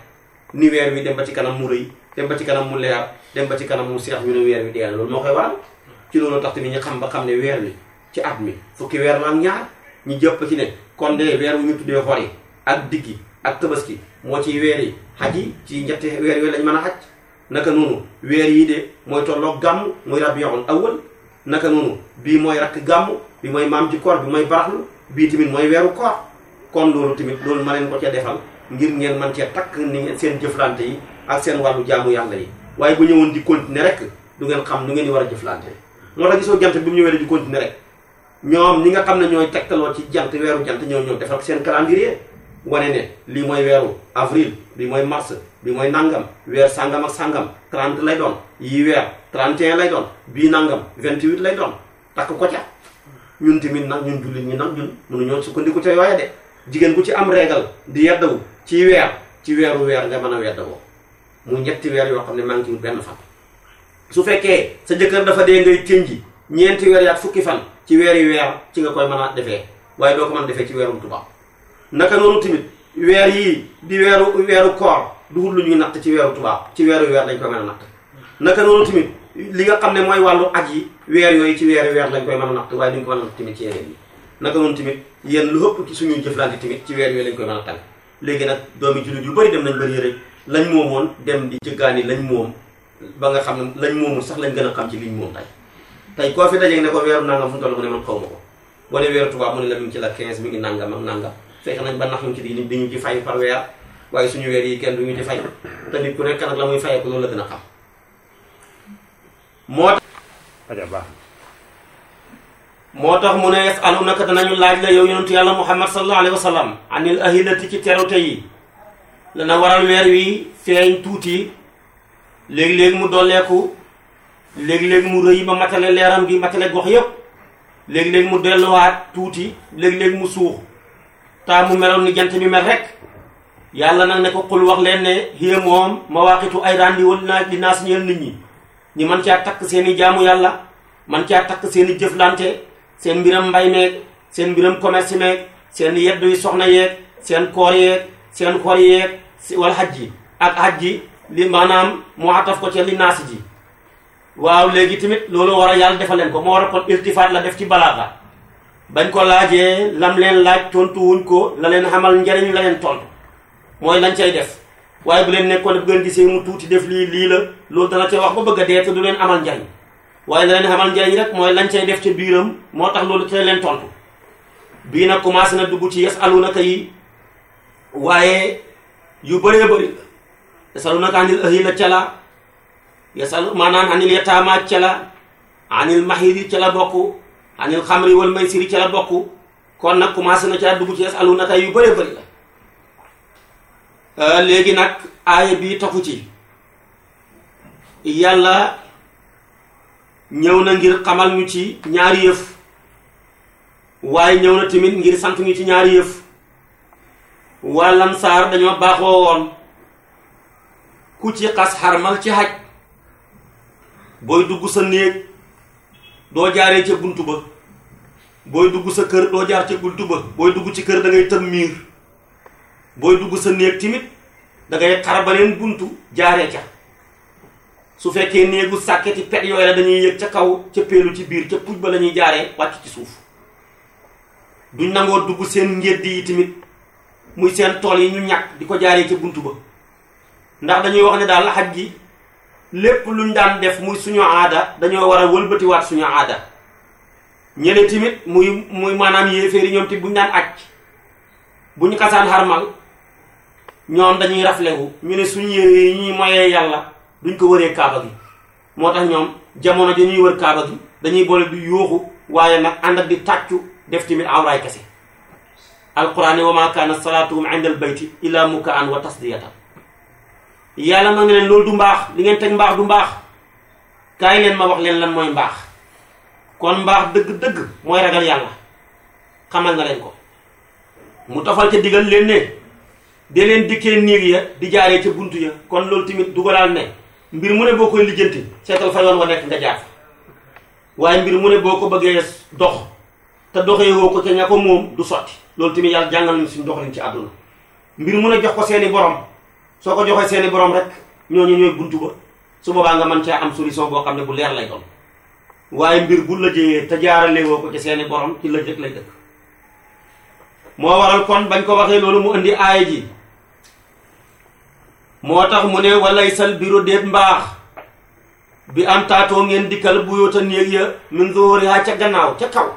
ni weer wi dem ba ci kanam mu rëy dem ba ci kanam mu leer dem ba ci kanam mu seex ñu ne weer wi dee na loolu moo koy waral ci loolu tax tamit ñu xam ba xam ne weer wi ci at mi fukki weer la ak ñaar ñu jëpp ci ne kon de weer wu ñu tuddee xor yi ak diggi ak tabaski moo ci weer yi xaj yi ci ñetti weer yooyu lañ mën a xaj naka noonu weer yi de mooy tolloog gàmm muy rabiul awwal naka noonu bii mooy rakk gàmm bi mooy maam ci koor bi mooy baraxlu bii tamit mooy weeru koor kon loolu tamit loolu ma leen ko cee defal ngir ngeen man cee takk ni seen jëflante yi ak seen wàllu jaamu yàlla yi waaye bu ñëwoon di continuer rek du ngeen xam nu ngeen di war a jëflante moo tax gisoo jant bi mu ñëwee di continuer rek ñoom ñi nga xam ne ñooy tegtaloo ci jant weeru jant ñoo ñëw defal seen calendrier wane ne lii mooy weeru avril bi mooy mars bi mooy nangam weer sangam ak sangam 30 lay doon yii weer 31 lay doon bii nangam 28 lay doon takk ko ca ñun tamit nag ñun jullit ñi nag ñun mënuñoo sukkandiku ca yooya de jigéen ku ci am régal di yeddawu ci weer ci weeru weer nga mën a weddawoo mu ñetti weer yoo xam ne maa ngi ci benn fan su fekkee sa jëkkër dafa dee ngay tënji ñeenti weer yaat fukki fan ci weer yi weer ci nga koy mën a defee waaye doo ko mën a defee ci weerum tubaab naka noonu tamit weer yii di weeru weeru koor dugul lu ñuy natt ci weeru tubaab ci weeru weer dañ koy mën a natt naka noonu tamit li nga xam ne mooy wàllu aj yi weer yooyu ci weeri weer lañ koy mën a natt waaye duñ ko mën a natt tamit ci yeneen yi naka noonu tamit yéen lu ëpp ci suñuy jëflante tamit ci weer yooyu lañ koy mën a tànn léegi nag doomi jullit yu bëri dem nañ bëri rek lañ moomoon dem di jëggaani lañ moom ba nga xam ne lañ moomu sax lañ gën a xam ci liñ moom tey tey koo fi dajeeg ne ko weeru nangam fu mu toll mu ne man xaw ma ko wala weeru tubaab mu ne la mi ngi ci la 15 mi ngi nangam ak nangam fekk nañ ba nax ñu ci di di ñu ci fay par weer waaye suñu weer yi kenn du ñu ci fay te nit ku nekk nag la muy fayee ko loolu la gën a xam moo tax aja baax moo tax mu ne yasalunaka danañu laaj la yow yonentu yàlla muhammad sallallahu alayhi wa sallam anil ahilati ci terute yi dana waral weer wi feeñ tuuti léegi-léegi mu dolleeku léegi-léegi mu rëy ba matale leeram gi matale gox yépp léegi-léegi mu delluwaat tuuti léegi-léegi mu suux taa mu meloon ni jant bi mel rek yàlla nag ne ko xul wax leen ne hiya moom mawaaqitu ay randi wal naa li naas ñeel nit ñi ñi man caa takk seen i jaamu yàlla man caa takk seen i jëflante seen mbiram mbay meeg seen mbiram commerce meeg seen yeddu yi soxna yeeg seen koor yeeg seen xor yeeg wal xaj ji ak xaj ji li maanaam mu ataf ko ci li naasi ji waaw léegi tamit loolu war a yàlla defal leen ko moo war a kon iltifaat la def ci balaaga bañ ko laajee lam leen laaj tontu wuñ ko la leen xamal njariñ la leen tontu mooy lañ cay def waaye bu leen nekkoon bu ngeen gisee mu tuuti def lii lii la loolu dana ca wax ba bëgg a dee te du leen amal njariñ waaye la leen xamal njariñ rek mooy lañ cay def ca biiram moo tax loolu te leen tontu bii nag commencé na dugg ci yasalunaka yi waaye yu bëree bëri yasalunaka anil ahila ca la yasal maanaam anil yataama ca la anil mahiri ca la bokk anil xamri wal maysiri ca la bokk kon nag commencé na caa dugg ci yasalunaka yu bëree bëri la léegi nag aaya bi taxu ci yàlla ñëw na ngir xamal ñu ci ñaari yëf waaye ñëw na tamit ngir sant ñu ci ñaari yëf waa Lamsaar dañoo baaxoo woon ku ci xas xarmal ci xaj booy dugg sa néeg doo jaaree ca buntu ba booy dugg sa kër doo jaar ca buntu ba booy dugg ci kër da ngay tëm miir booy dugg sa néeg tamit da ngay xar beneen buntu jaaree ca su fekkee néegu sàkketi pet yooyu la dañuy yëg ca kaw ca peelu ci biir ca puj ba la ñuy jaaree wàcc ci suuf duñ nangoo dugg seen ngédd yi tamit muy seen tool yi ñu ñàkk di ko jaaree ca buntu ba ndax dañuy wax ne daal xaj gi lépp luñ daan def muy suñu aada dañoo war a wëlbatiwaat suñu aada ñeneen tamit muy muy maanaam yéeféeri ñoom tamit buñ daan aj buñ xasaan xarmal ñoom dañuy raflewu ñu ne suñu yére yi ñuy moyee yàlla duñ ko wëree kaaba gi moo tax ñoom jamono ji ñuy wër kaaba gi dañuy boole du yuuxu waaye nag ànd ak di tàccu def tamit awraay kese alquran ne wa ma kaana salaatuhum inda al bayti illa mukaan wa tasdiyatan yàlla na nga leen loolu du mbaax li ngeen teg mbaax du mbaax kaay leen ma wax leen lan mooy mbaax kon mbaax dëgg-dëgg mooy ragal yàlla xamal na leen ko mu tofal ca digal leen ne de leen dikkee néeg ya di jaaree ca buntu ya kon loolu tamit dugalaal ne mbir mu ne boo koy lijjanti seetal fa yoon wa nekk nga jaar fa waaye mbir mu ne boo ko bëggee dox te doxee woo ko ca ña ko moom du sotti loolu tamit yàlla jàngal nañu suñu doxalin ci àdduna mbir mu ne jox ko seeni borom soo ko joxee seeni borom rek ñooñu ñooy buntu ba su boobaa nga mën caa am solution boo xam ne bu leer lay doon waaye mbir bu la jëyee te jaarale woo ko ci seeni borom ci la jëkk lay dëkk moo waral kon bañ ko waxee loolu mu indi aaya ji moo tax mu ne walay sal biro déet mbaax bi am taatoo ngeen dikkal bu yoota néeg ya min zuhuriha ca gannaaw ca kaw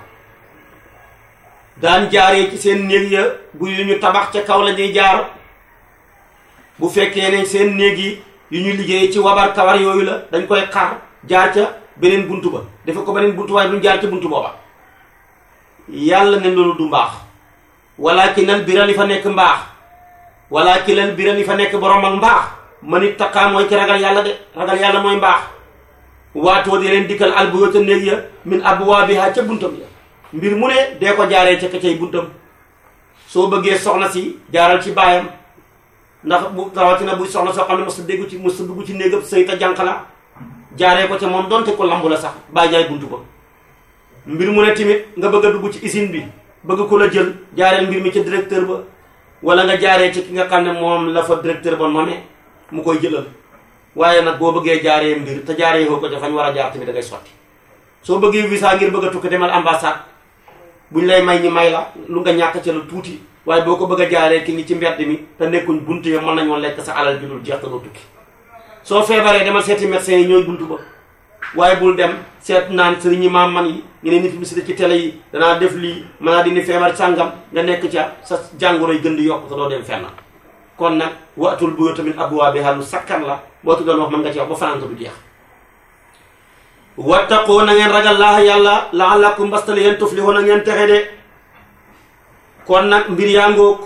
daan jaaree ci seen néeg ya bu yu ñu tabax ca kaw la ñuy jaar bu fekkee ne seen néeg yi yu ñu liggéey ci wabar kawar yooyu la dañ koy xar jaar ca beneen buntu ba dafa ko beneen buntu waaye duñ jaar ca buntu booba yàlla ne loolu du mbaax walaakinal bira li fa nekk mbaax walaakinal bira li fa nekk borom ak mbaax man it taqaa mooy ki ragal yàlla de ragal yàlla mooy mbaax waatoo di leen dikkal albuyuuta néeg ya min abwaabiha ca buntam ya mbir mu ne dee ko jaaree ca ka cay buntam soo bëggee soxna si jaaral ci baayam ndax bu rawatina buy soxna soo xam ne mos a déggu ci mos a dugg ci néegam sëy ta jànq la jaaree ko ca moom donte ko lambu la sax bàyyi jaay buntu ba mbir mu ne tamit nga bëgg a dugg ci usine bi bëgg ko la jël jaareel mbir mi ca directeur ba wala nga jaaree ci ki nga xam ne moom la fa directeur ba nommé mu koy jëlal waaye nag boo bëggee jaaree mbir te jaaree ko ca fañ war a jaar tamit da ngay sotti soo bëggee visa ngir bëgg a tukki demal ambassade buñ lay may ñi may la lu nga ñàkk ca la tuuti waaye boo ko bëgg a jaaree ki ngi ci mbedd mi te nekkuñ buntu ya mën nañoo lekk sa alal ju dul jeex te doo tukki soo feebaree demal seeti médecin yi ñooy buntu ba waaye bul dem seet naan sëriñ ñi maam man yi ñu ne nit publicité ci télé yi danaa def lii mën naa dindi feebar sàngam nga nekk ca sa jàngoro yi gën di yokk te doo dem fenn kon nag waatul bu tamit abwaabihaa lu sakkan la boo ci doon wax mën nga ci wax ba fanaan du jeex wattaqoo na ngeen ragal laa yàlla la'allakum mbastale yéen tuflihoo na ngeen texe de kon nag mbir yaa ngóog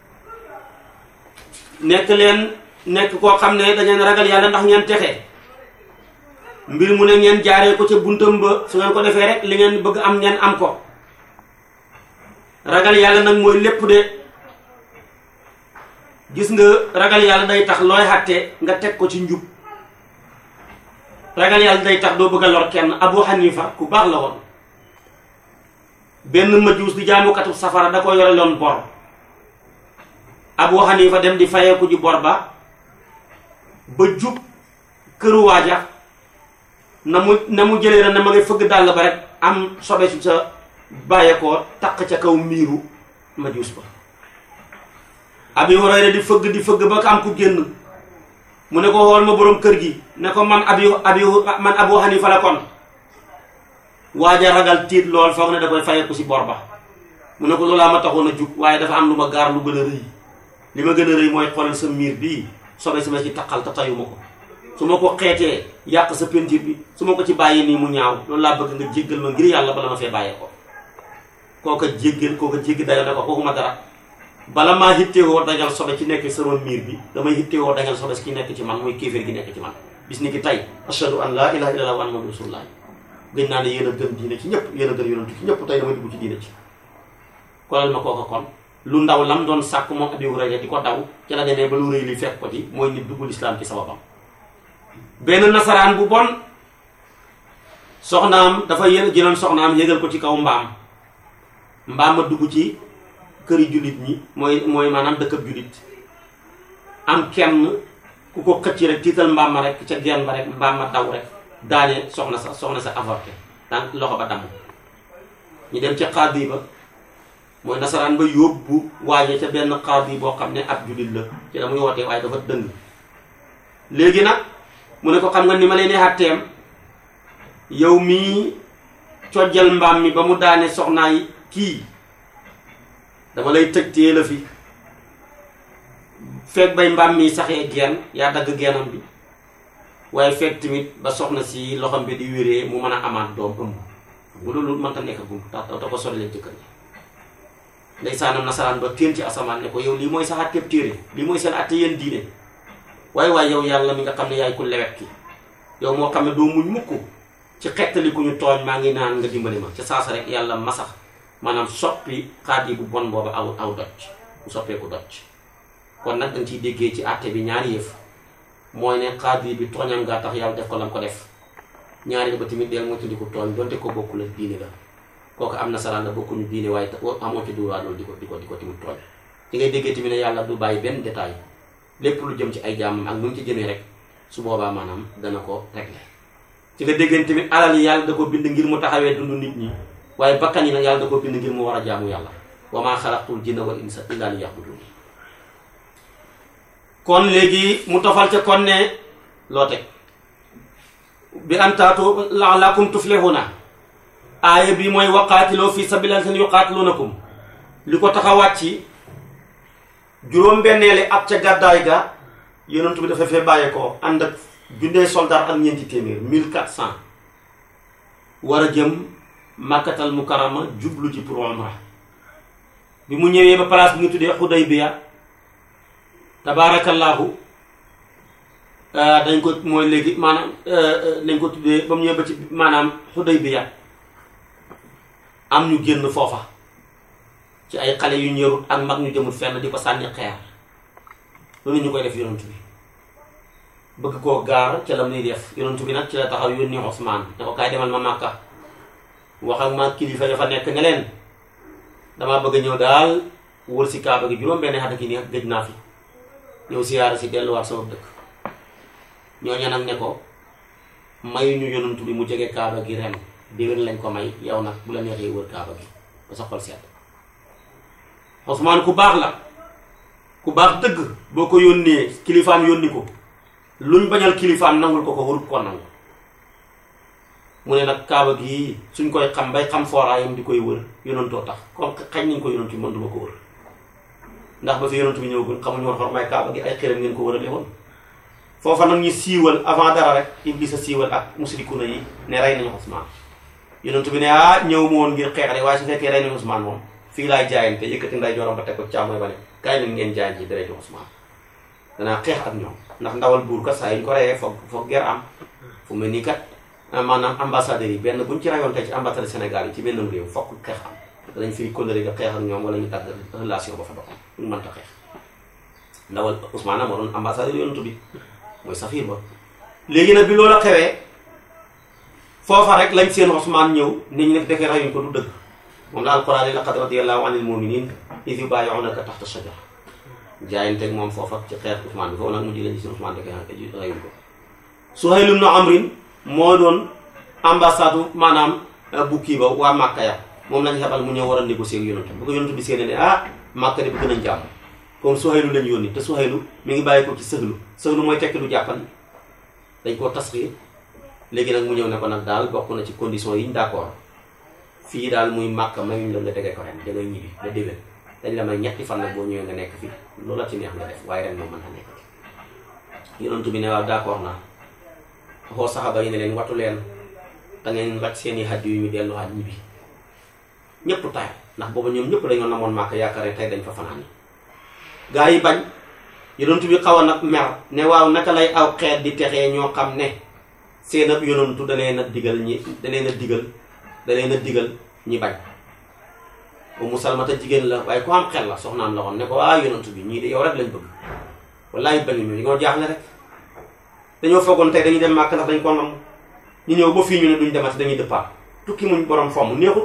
nekk leen nekk koo xam ne da ngeen ragal yàlla ndax ngeen texe mbir mu ne ngeen jaaree ko ca buntam ba su ngeen ko defee rek li ngeen bëgg am ngeen am ko ragal yàlla nag mooy lépp de gis nga ragal yàlla day tax looy xàtte nga teg ko ci njub ragal yàlla day tax doo bëgg a lor kenn Abu Hanifa ku baax la woon benn majuus di jaamukatu safara da ko yore loon bor Abu Hanifa dem di fayeeku ji bor ba ba jub këru waaja na mu na mu jëlee rek na ma ngay fëgg dàll ba rek am sobe su sa bàyyeekoo taq ca kaw miiru majuus ba Abi Hurayra di fëgg di fëgg ba ko am ku génn mu ne ko xool ma boroom kër gi ne ko man abi abi man Abu Hanifa la kon waaja ragal tiit lool foog ne da koy fayeeku si bor ba mu ne ko loolaa ma taxoon a jug waaye dafa am lu ma gaar lu gën a rëy li ma gën a rëy mooy xoolal sa miir bii sobe si ma ci taqal te tayuma ko su ma ko xeetee yàq sa peinture bi su ma ko ci bàyyi nii mu ñaaw loolu laa bëgg nga jéggal ma ngir yàlla bala ma fee bàyyee ko kooka jéggal kooka jéggi dayo ne ko kookuma dara bala maa hittewoo dañal sobe ci nekk sama miir bi damay hittewoo dañal sobe ci nekk ci man mooy kéeféer gi nekk ci man bis ni ki tey ashhadu an laa ilaha illallah wa anna muhammadan rasulullah gën naa ne yéen a gën diine ci ñëpp yéen a gën yonentu ci ñëpp tey damay dugg ci diine ci kolal ma kooka kon lu ndaw lam doon sàkk moom Abi Hurayra di ko daw ci la demee ba lu rëy li fekk ko ci mooy nit duggul islam ci sababam benn nasaraan bu bon soxnaam dafa yë jëloon soxnaam yëgal ko ci kaw mbaam mbaam ma dugg ci këri jullit ñi mooy mooy maanaam dëkkab jullit am kenn ku ko xëcc rek tiital mbaam ma rek ca genn ba rek mbaam ma daw rek daane soxna sa soxna sa avorté daan loxo ba damm ñu dem ca xaadi ba mooy nasaraan ba yóbbu waaye ca benn xaadi boo xam ne ab jullit la ci la muy wootee waaye dafa dëng léegi nag mu ne ko xam nga ni ma leen di xàtteem yow mii cojjal mbaam mi ba mu daane soxnaay kii dama lay tëj téye la fi fekk bay mbaam mi saxee geen yaa dagg geenam bi waaye fekk tamit ba soxna si loxam bi di wéree mu mën a amaat doom ëmb bu loolu mënta nekk gum tax da ko sori leen jëkkër ji ndeysaanam nasaraan ba téen ci asamaan ne ko yow lii mooy sa àtteeb téere lii mooy seen àtte yéen diine waaye waaye yow yàlla mi nga xam ne yaay ku lewet ki yow moo xam ne doo muñ mukk ci xettali ku ñu tooñ maa ngi naan nga dimbali ma ca saasa rek yàlla masax maanaam soppi xaat yi bu bon boobu aw aw doj bu soppeeku doj kon nag danga ciy déggee ci àtte bi ñaari yëf mooy ne xaat yi bi tooñam ngaa tax yàlla def ko lam ko def ñaari ba tamit deel moo tudd ko tooñ donte ko bokku la diine la kooku am nasaraan la bokkuñu diine waaye amoo ci duwaa loolu di ko di ko di ko tamit tooñ ci ngay déggee tamit ne yàlla du bàyyi benn détail lépp lu jëm ci ay jaamam ak nu mu ci jëmee rek su boobaa maanaam dana ko régler ci nga déggante tamit alal yi yàlla da ko bind ngir mu taxawee dund nit ñi waaye bakkan yi nag yàlla da ko bind ngir mu war a jaamu yàlla wa maa xalaqtul jinna wal insa illa liya'budun kon léegi mu tofal ca kon ne loo teg bi antaatu la'allakum tuflihuna aaya bi mooy waqaatiloo fi sabilillahi seen yuqaatilunakum li ko tax a wàcc juróom-benneeli at ca gàddaay ga yonent bi dafa fee bàyyee ko ànd ak junne soldat ak ñeenti téeméer mille quatre cent war a jëm màkkatal mukarama jublu ci pour umra bi mu ñëwee ba place bi nga tuddee Xudaybiya tabaarakallaahu dañ ko mooy léegi maanaam dañ ko tuddee ba mu ñëwee ba ci maanaam Xudaybiya am ñu génn foofa ci ay xale yu ñërut ak mag ñu jëmul fenn di ko sànni xeer loolu ñu koy def yonent bi bëgg koo gaar ca la muy def yonent bi nag ci la taxaw yónni Ousmane ne ko kaay demal ma Màkka wax ak ma kilifa ya fa nekk ne leen damaa bëgg a ñëw daal wër si kaaba gi juróom-benn xat ki ni gëj naa fi ñëw siyaara si delluwaat sama dëkk ñooñu nag ne ko mayuñu yonent bi mu jege kaaba gi ren déwén lañ ko may yow nag bu la neexee wër kaaba gi ba sa xol sedd Ousmane ku baax la ku baax dëgg boo ko yónnee kilifaam yónni ko luñ bañal kilifaam nangul ko ko warut koo nangu mu ne nag kaaba gii suñ koy xam bay xam fooraayam di koy wër yonantoo tax comme xañ nañ ko yonantu bi man duma ko wër ndax ba fi yonantu bi ñëwagul xamuñu woon xormaay kaaba gi ay xëram ngeen ko wërale woon foofa nag ñu siiwal avant dara rek Iblis a siiwal ak musrikuna yi ne rey nañu Ousmane yonantu bi ne ah ñëw ma woon ngir xeexale waaye su fekkee rey nañu Ousmane moom fii laay jaayante yëkkati nday joram ba teg ko càmmooy ba ne kaay leen ngeen jaay ci deretu Ousmane danaa xeex ak ñoom ndax ndawal buur kat saa yu ñu ko reyee foog foog ger am fu mel nii kat maanaam ambassadeurs yi benn buñ ci rayoon tey ci ambassade Sénégal yi ci benn réew fokk xeex am danañ fiy kóllëre nga xeex ak ñoom wala ñu dagg relation ba fa doxam ñu mënta xeex ndawal Ousmane moo doon ambassadeur yonent bi mooy safir ba léegi nag bi loola xewee foofa rek lañ seen Ousmane ñëw nit ñi nag defee rayuñ ko du dëgg moom la alquran yi laqad radiyallahu anil mu'minin iz yubayi'unaka tahta shajara jaayanteeg moom foofa ci xeex Ousmane bi foofu nag mu ji lañ seen Ousmane defee rayuñ ko Suhayl ibn Amrin moo doon ambassade maanaam bu kii ba waa Màkka ya moom lañ xebal mu ñëw war a négocier ak yonent bu ko yonent bi seene ne ah Màkka de bëgg nañ jàmm comme Suhaylu lañ yónni te Suhaylu mi ngi bàyyi ko ci sëhlu sëhlu mooy tekki lu jàppal dañ koo tasxiir léegi nag mu ñëw ne ko nag daal bokk na ci condition yi ñu d'accord fii daal muy Màkka mayuñ la nga tegee ko ren da ngay ñibbi da déwén dañ la may ñetti fan nag boo ñëwee nga nekk fii loola ci neex nga def waaye ren moom mën na nekk yonent bi ne waaw d'accord naa xoo saxaba yi ne leen watu leen da ngeen raj seeni xaj yu ñu delluwaat ñibbi ñëpp taay ndax booba ñoom ñëpp dañoo namoon màkk yaakaar ne tey dañ fa fanaan gaa yi bañ yonent bi xaw a nag mer ne waaw naka lay aw xeet di texee ñoo xam ne seen ab yonantu da leen a digal ñi da leen a digal da leen a digal ñi bañ Ummu Salmata jigéen la waaye ku am xel la soxnaam la woon ne ko waa yonantu bi ñii de yow rek lañ bëgg wallaay bañuñu ñoo jaaxle rek dañoo foogoon tey dañuy dem màkk ndax dañ ko nam ñu ñëw ba fii ñu ne duñ demati dañuy dëppaat tukki muñ borom fomm neexut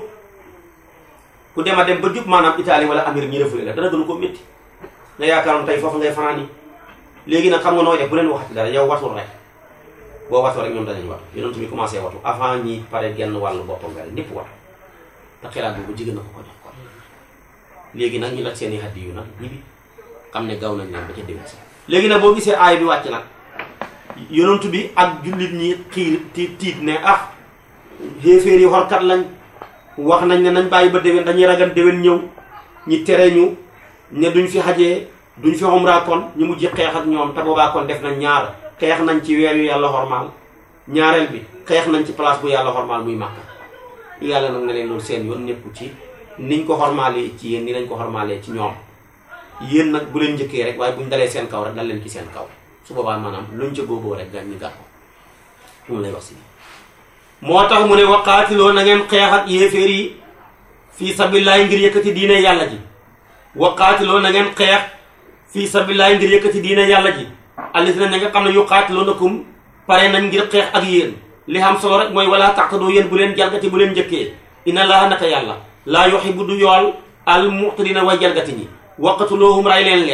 ku dema dem ba jub maanaam Italie wala Amérique ñu refule la dara gënu ko métti nga yaakaaroon tey foofu ngay fanaan yi léegi nag xam nga nooy def bu leen waxati dara yow watul rek boo watoo rek ñoom danañ watu yonent bi commencé watu avant ñi pare genn wàllu boppam nga ñëpp watu te xelaat boobu jigéen na ko ko jox ko léegi nag ñu laj seen i xaddi yu nag ñibi xam ne gaw nañ leen ba ca déwén si léegi nag boo gisee aay bi wàcc nag yonent bi ak jullit ñi xiir tiit tiit ne ah xéeféer yi xorkat lañ wax nañ ne nañ bàyyi ba déwén dañuy ragal déwén ñëw ñi tere ñu ne duñ fi xajee duñ fi umra kon ñu mujj xeex ak ñoom te boobaa kon def nañ ñaar xeex nañ ci weer yu yàlla xormaal ñaareel bi xeex nañ ci place bu yàlla xormaal muy màkka yàlla nag ne leen loolu seen yoon nekku ci niñ ko xormaalee ci yéen ni lañ ko xormaalee ci ñoom yéen nag bu leen njëkkee rek waaye buñ dalee seen kaw rek dal leen ci seen kaw su boobaa maanaam luñ ca góoboo rek gan ñi gàtt ko mu lay wax si moo tax mu ne waqaatiloo na ngeen xeex ak yéeféer yi fii sabilillahi ngir yëkkati diine yàlla ji waqaatiloo na ngeen xeex fii sabilillahi ngir yëkkati diine yàlla ji allisina na nga xam ne yuqaatiluunakum pare nañ ngir xeex ak yéen li xam solo rek mooy wala taqtadoo yéen bu leen jalgati bu leen njëkkee inna allaha naka yàlla laa yuhibbu du yool al mu'tadina way jalgati ñi waqatuluhum ray leen leen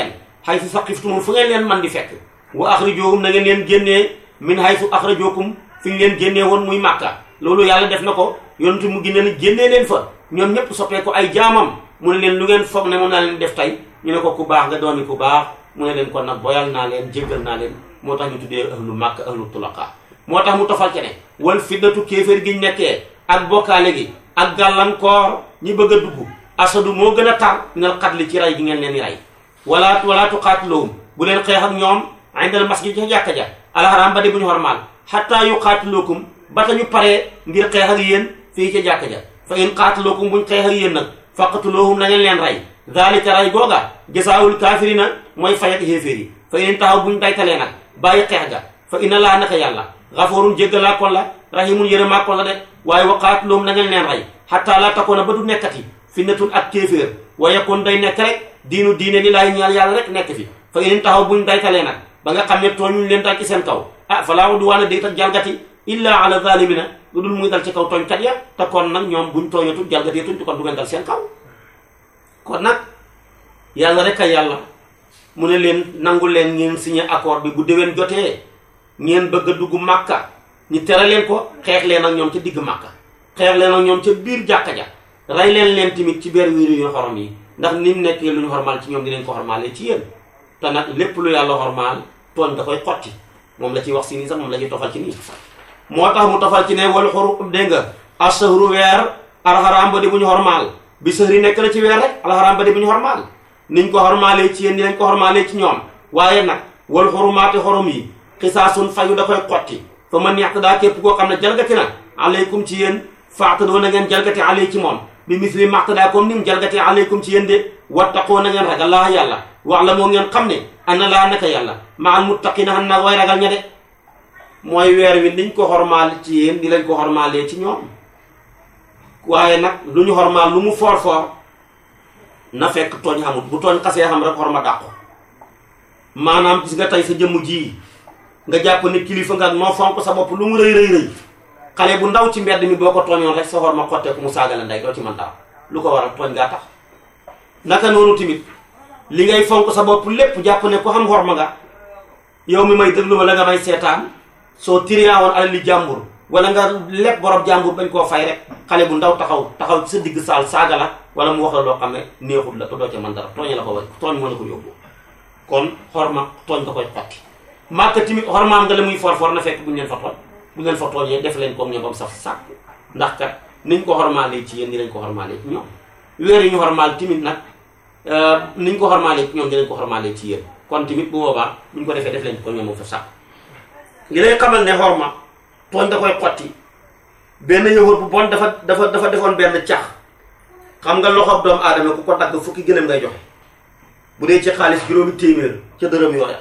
haysu saqiftumum fu ngeen leen man di fekk wa axrijuhum na ngeen leen génnee min haysu axrajukum fi ñu leen génnee woon muy màkka loolu yàlla def na ko yonentu mu génne ni génnee leen fa ñoom ñëpp soppee ko ay jaamam mu ne leen lu ngeen foog ne moom naa leen def tey ñu ne ko ku baax nga doomi ku baax mu ne leen kon nag boyal naa leen jéggal naa leen moo tax ñu tuddee ahlu màkka ahlu tulaqa moo tax mu tofal ci ne wal fitnatu kéeféer gi ñu nekkee ak bokkaale gi ak gàllankoor ñi bëgg a dugg asadu moo gën a tar minal xatli ci rey gi ngeen leen di rey wala wala tuqaatiluhum bu leen xeex ak ñoom indal masjid ca jàkka ja alxaraam ba di bu ñu xormaal xatta yu qaatilukum ba ta ñu paree ngir xeex ak yéen fii ca jàkka ja fa in qaatilukum buñ xeex ak yéen nag faqtuluhum na ngeen leen rey daalika rey googa jasaawul kaafirina mooy fay ak xéeféer yi fa in taxaw buñ daytalee nag bàyyi xeex ga fa inna laa naka yàlla xafoorun jéggalaa kon la rahimun yërëmaa kon la de waaye wa qaatiluhum na ngeen leen rey xatta laa takoona ba du nekkati fitnatun ak kéeféer wa yakun day nekk rek diinu diine li laay ñaal yàlla rek nekk fi fa in taxaw buñ daytalee nag ba nga xam ne tooñuñ leen dal ci seen kaw ah falaa udwaana déet ak jalgati illa ala zalimina lu dul muy dal ci kaw tooñkat ya te kon nag ñoom buñ tooñatul jalgateetuñ kon du ngeen dal seen kaw kon nag yàlla rek a yàlla mu ne leen nangu leen ngeen signé accord bi bu déwén jotee ngeen bëgg a dugg màkka ñu tere leen ko xeex leen ak ñoom ca digg màkka xeex leen ak ñoom ca biir jàkka ja rey leen leen tamit ci biir wiiru yu xorom yi ndax ni mu nekkee lu ñu xormaal ci ñoom dinañ ko xormaalee ci yéen te nag lépp lu yàlla xormaal tooñ da koy xotti moom la ciy wax si nii sax moom la ñuy tofal ci nii moo tax mu tofal ci ne wal xuru dégg nga asahru weer alxaraam ba di bu ñu xormaal bi sëhri nekk na ci weer rek alxaraam ba di bu ñu xormaal niñ ko xormaalee ci yéen dinañ ko xormaalee ci ñoom waaye nag wal xurumaati xorom yi xisaasun fayu da koy xotti fa man yaxtadaa képp koo xam ne jalgati na aleykum ci yéen faatadoo na ngeen jalgati aley ci moom bi misli maxtadaa comme ni mu jalgatee aleykum ci yéen de wattaqoo na ngeen ragal laa yàlla wax la moo ngeen xam ne ana laa naka yàlla ma al muttaqina xam naa way ragal ña de mooy weer wi niñ ko xormaal ci yéen di lañ ko xormaalee ci ñoom waaye nag lu ñu xormaal lu mu foor foor na fekk tooñ xamul bu tooñ xasee xam rek xorma dàqu maanaam gis nga tey sa jëmm ji nga jàpp ne kilifa nga noo fonk sa bopp lu mu rëy rëy rëy xale bu ndaw ci mbedd mi boo ko tooñoon rek sa xorma xotteeku mu saaga la ndey doo ci mën dara lu ko waral tooñ ngaa tax naka noonu tamit li ngay fonk sa bopp lépp jàpp ne ku xam xorma nga yow mi may déglu wala nga may seetaan soo tiriyaawoon alal li jàmbur wala nga lépp borom jàmbur bañ koo fay rek xale bu ndaw taxaw taxaw ci sa digg saal saaga la wala mu wax la loo xam ne neexut la te doo ca mën dara tooñ la ko way tooñ moo la ko yóbbu kon xorma tooñ nga koy xotti màkka tamit xormaam nga la muy for for na fekk buñu leen fa tooñ bu ngeen fa tooñee def leen comme ñoom bam saf sàkk ndax kat niñ ko xormaalee ci yéen ni lañ ko xormaalee ci ñoom weer yi ñu xormaal timit nag niñ ko xormaalee ci ñoom dinañ ko xormaalee ci yéen kon tamit bu boobaa buñ ko defee def leen ko ñoom moom fa sàkk li lay xamal ne xorma tooñ da koy xotti benn yëwër bu bon dafa dafa dafa defoon benn cax xam nga loxob doomu aadama ku ko dagg fukki gëlëm ngay joxe bu dee ci xaalis juróomi téeméer ca dërëm yore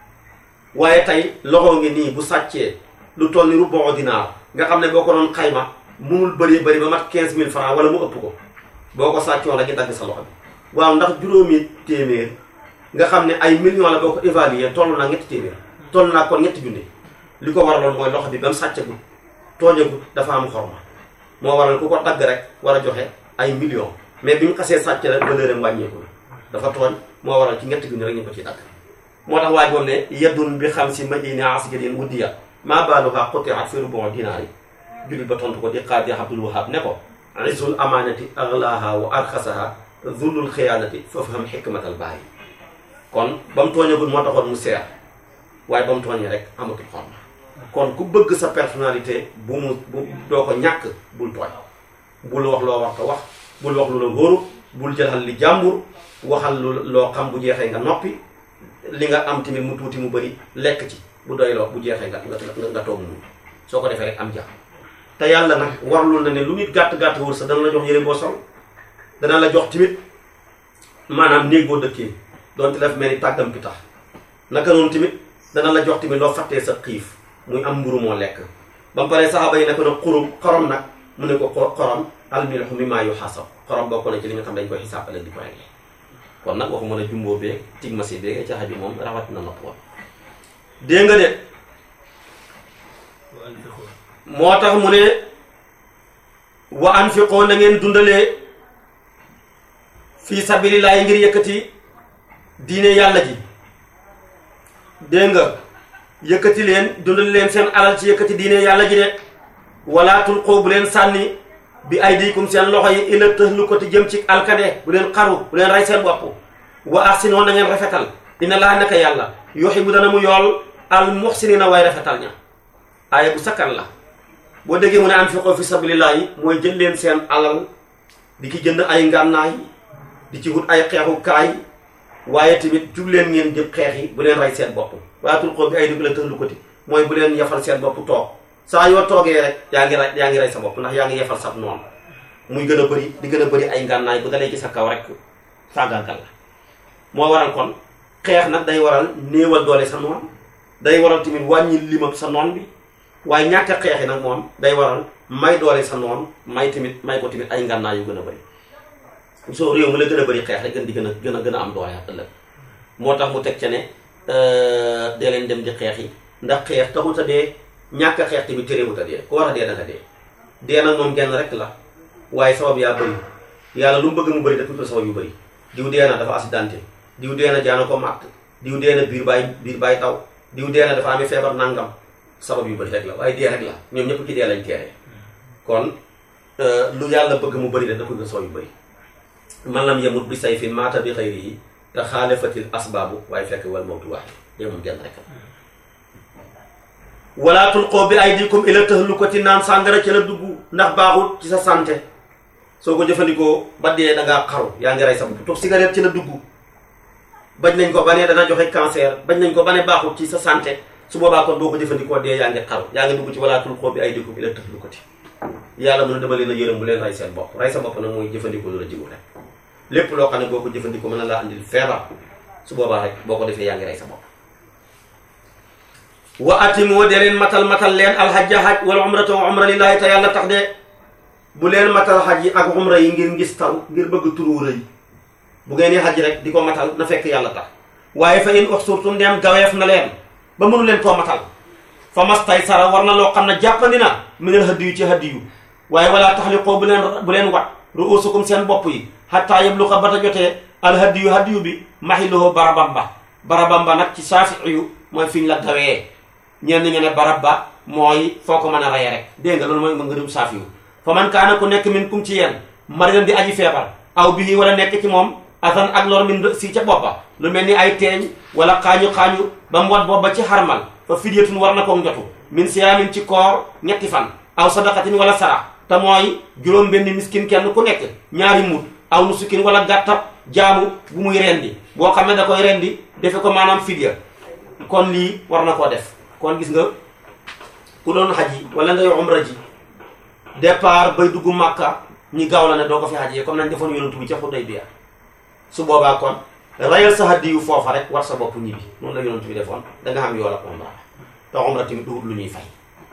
waaye tey loxo ngi nii bu sàccee lu toll ni rubu dinaar nga xam ne boo ko doon xayma munul bëri bëri ba mat 15000 francs wala mu ëpp ko boo ko sàccoon rek ñu dagg sa loxo bi waaw ndax juróomi téeméer nga xam ne ay millions la boo ko évaluer toll naa ñetti téeméer toll naa kon ñetti junne li ko waraloon mooy loxo bi ba mu sàccagul tooñagul dafa am xorma moo waral ku ko dagg rek war a joxe ay millions mais bi ñu xasee sàcc rek valeur am wàññeeku dafa tooñ moo waral ci ñetti junne rek ñu ko ciy dagg moo tax waaj moom ne yeddun bi xam si madini asgadin wuddiya maa baaluha qutiat fi rubu dinaari jullit ba tontu ko di qaadi abdul wahab ne ko izzul amanati aglaha wa arxasaha zullul xiyaanati foofu xam xikmatal bàyyi kon ba mu tooñagul moo taxoon mu seer waaye ba mu tooñee rek amatul xorma kon ku bëgg sa personnalité bu mu bu doo ko ñàkk bul tooñ bul wax loo wax ko wax bul wax lu la wóoru bul jëlal li jàmbur waxal lu loo xam bu jeexee nga noppi li nga am tamit mu tuuti mu bëri lekk ci bu doy loo bu jeexee nga nga nga toog mu soo ko defee rek am jàmm te yàlla nag warlul na ne lu nit gàtt-gàtt wër sa dana la jox yére boo sol dana la jox tamit maanaam néeg boo dëkkee doonte daf mel ni tàggam bi tax naka noonu tamit dana la jox tamit loo fàttee sa xiif muy am mburu moo lekk ba mu paree saxaaba yi ne ko nag xurum xorom nag mu ne ko xorom almilhu mimmaa yuhasab xorom bokk na ci li nga xam dañ koy xisaab ëllëg di ko réglé kon nag waxuma la jumboo beeg tigmasi beeg ca xaju moom rawat na nopp woon dégg nga de moo tax mu ne wa anfiqoo na ngeen dundalee fii sabilillahi ngir yëkkati diine yàlla ji dégg nga yëkkati leen dundal leen seen alal ci yëkkati diine yàlla ji de wala tulqoo bu leen sànni bi aydikum seen loxo yi ila tëhlu ko te jëm ci alkade bu leen xaru bu leen rey seen bopp wa ahsinu na ngeen rafetal inna laa naka yàlla yuhibbu dana mu yool al muhsinina way rafetal ña aaya bu sakkan la boo déggee mu ne anfiqoo fi sabilillahi mooy jël leen seen alal di ci jënd ay ngànnaay di ci wut ay xeexukaay waaye tamit jug leen ngeen jëm xeex yi bu leen rey seen bopp waaye tulqoo bi aydikum ila tëhlu ko te mooy bu leen yafal seen bopp toog saa yoo toogee rek yaa ngi rey yaa ngi rey sa bopp ndax yaa ngi yefal sab noonu muy gën a bëri di gën a bëri ay ngànnaay bu dalee ci sa kaw rek faagaagal la moo waral kon xeex nag day waral néewal doole sa noon day waral tamit wàññi limab sa noon bi waaye ñàkk a xeexi nag moom day waral may doole sa noon may tamit may ko tamit ay ngànnaay yu gën a bëri soo réew mi la gën a bëri xeex rek gën di gën a gën a gën a am doole ëllëg moo tax mu teg ca ne dee leen dem di xeex yi ndax xeex taxut a dee ñàkk a xeex tamit terewut a dee ku war a dee da nga dee dee nag moom genn rek la waaye sabab yaa bëri yàlla lu mu bëgg mu bëri daf ko sabab yu bëri diw dee na dafa accidenté diw dee na jaana ko màtt diw dee na biir baay biir baay taw diw dee na dafa amee feebar nangam sabab yu bëri rek la waaye dee rek la ñoom ñëpp ci dee lañ teeree kon lu yàlla bëgg mu bëri daf ko sabab yu bëri man lam yemut bi say fi maata bi xëyri yi te xaalifatil asbaabu waaye fekk wal mawtu waaxe dee moom genn rek la wala tulqoo bi aydikum ila tahlukati naan sàngara ci la dugg ndax baaxul ci sa santé soo ko jëfandikoo ba dee da ngaa xaru yaa ngi rey sa bopp toog cigarette ci la dugg bañ nañ ko ba ne dana joxe cancer bañ nañ ko ba ne baaxul ci sa santé su boobaa kon boo ko jëfandikoo dee yaa ngi xaru yaa ngi dugg ci wala tulqoo bi aydikum ila tahlukati yàlla mën a dama leen a yërëm bu leen rey seen bopp rey sa bopp nag mooy jëfandikoo lu la jiwu rek lépp loo xam ne boo ko jëfandikoo mën na laa andil feebar su boobaa rek boo ko defee yaa ngi rey sa bopp wa atimoo de leen matal matal leen alhajja haj wala umrata wa umra lillahi te yàlla tax de bu leen matal xaj yi ak umra yi ngir ngis taw ngir bëgg turu rëy bu ngeen di xaj rek di ko matal na fekk yàlla tax waaye fa in uxsurtum ndeem gaweef na leen ba mënu leen koo matal fa mastay sara war na loo xam ne jàppandi na minal hëdd yu ci hëdd yu waaye wala taxliqoo bu leen bu leen wat ruusukum seen bopp yi xattaa yabluqa ba ta jotee al hëdd yu hëdd yu bi maxiloo barabamba barabamba nag ci saafi yu mooy fiñ la gawee ñenn ñi ne barab ba mooy foo ko mën a reye rek dégg nga loolu mooy ma ngërum saafi yu fa man kaana ku nekk min kum ci yéen maridan di aji feebar aw bii wala nekk ci moom asan ak lor min si ca boppa lu mel ni ay teeñ wala xaañu-xaañu ba mu wat boppa ci xarmal fa fidyatun war na ko njotu min siyaamin ci koor ñetti fan aw sadaqatin wala sarax te mooy juróom benn miskin kenn ku nekk ñaari mut aw nusukin wala gàttab jaamu bu muy rendi boo xam ne da koy rendi defe ko maanaam fidya kon lii war na koo def kon gis nga ku doon xaj yi wala ngay umra ji départ bay dugg màkka ñi gaaw la ne doo ko fi xaj yi comme nañ defoon yonantu bi ca Xudaybiya su boobaa kon rayal sa hadiyu foofa rek war sa bopp ñibbi noonu la yonantu bi defoon da nga xam yool ak umra te umra tamit duwut lu ñuy fay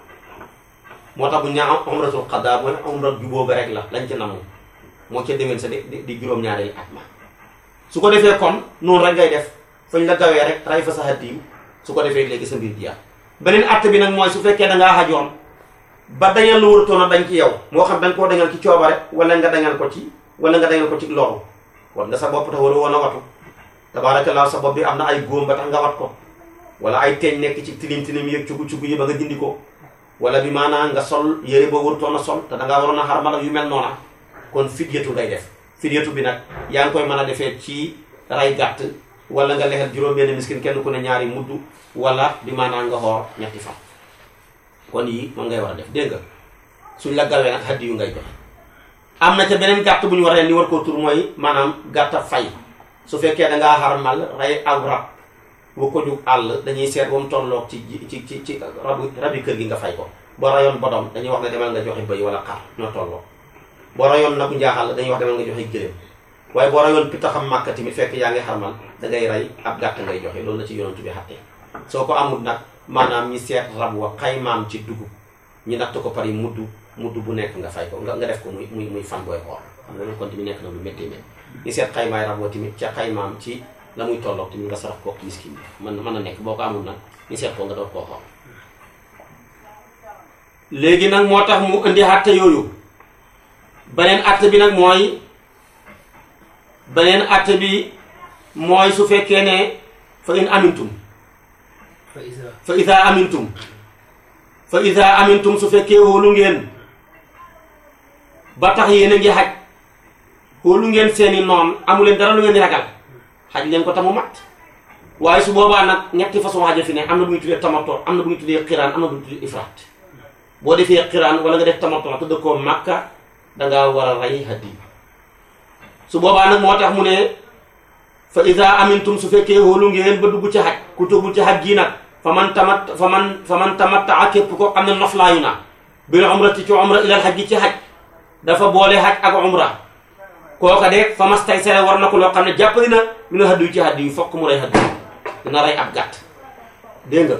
moo tax bu ñu ñaa umratul xadaa mooy umra jubóo ba rek la lañ ci namu moo ca déwén sa di di juróom-ñaareelu at ma su ko defee kon noonu rek ngay def fañ la gawee rek ray fa sa hadiyu su ko defee léegi sa mbir jeex beneen att bi nag mooy su fekkee da ngaa xajoon ba dañal lu waratoon a dañ ci yow moo xam da nga koo dañal ci coobare wala nga dañal ko ci wala nga dañal ko ci loru kon nga sa bopp tax waru woon a watu tabaarakallaa sa bopp bi am na ay góom ba tax nga wat ko wala ay teeñ nekk ci tilim tilim yëg cugu cugu yi ba nga dindi ko wala bi maanaam nga sol yére boo warutoon a sol te da ngaa waroon a xarmal yu mel noona kon fidyatu ngay def fidyatu bi nag yaa ngi koy mën a defee ci ray gàtt wala nga lexel juróom-benn miskin kenn ku ne ñaari mudd wala bi maanaam nga xoor ñetti fan kon yii moom ngay war a def dégg nga suñ la gawee nag haddi yu ngay joxe am na ca beneen gàtt bu ñu war a ni war koo tur mooy maanaam gàtta fay su fekkee da ngaa xarmal rey aw rab bu ko jug àll dañuy seet ba mu tolloog ci ci ci ci rabu rabi kër gi nga fay ko boo rayoon bodom dañuy wax ne demal nga joxe bëy wala xar ñoo tolloo boo rayoon nagu njaaxal dañuy wax demal nga joxe gëléem waaye boo rayoon pitaxam màkka tamit fekk yaa ngi xarmal da ngay rey ab gàtt ngay joxe loolu la ci yonantu bi xattee soo ko amul nag maanaam ñi seet rab wa xaymaam ci dugub ñi natt ko pare mudd mudd bu nekk nga fay ko nga nga def ko muy muy muy fan booy xool xam nga loolu kon tamit nekk na lu métti métti ñi seet xaymaay rab wa tamit ca xaymaam ci la muy tolloog tamit nga sarax ko miskin bi mën mën na nekk boo ko amul nag ñi seet ko nga doon koo xool léegi nag moo tax mu indi àtte yooyu beneen àtte bi nag mooy beneen àtte bi mooy su fekkee ne fa in amintum fa isa fa ida amintum fa ida amintum su fekkee wóolu ngeen ba tax yéen a ngi xaj wóolu ngeen seeni noon amu leen dara lu ngeen di ragal xaj leen ko tamu mat waaye su boobaa nag ñetti façon xaja fi ne am na bu ñu tuddee tamato am na bu ñu tuddee xiraan am na bu ñu tuddee ifraat boo defee xiraan wala nga def tamato te dëkkoo màkka dangaa war a rey hadi su boobaa nag moo tax mu ne fa ida amintum su fekkee wóolu ngeen ba dugg ci xaj ku dugg ci xaj gii nag fa man tamat fa man fa man tamattaa képp ko xam ne noflaayu na bil umrati ci umra ilal xaj gi ci xaj dafa boole xaj ak umra kooka de fa mas tay sere war na ko loo xam ne jàppali na mi na haddu ci haddu yu fokk mu rey haddu dina rey ab gàtt dégg nga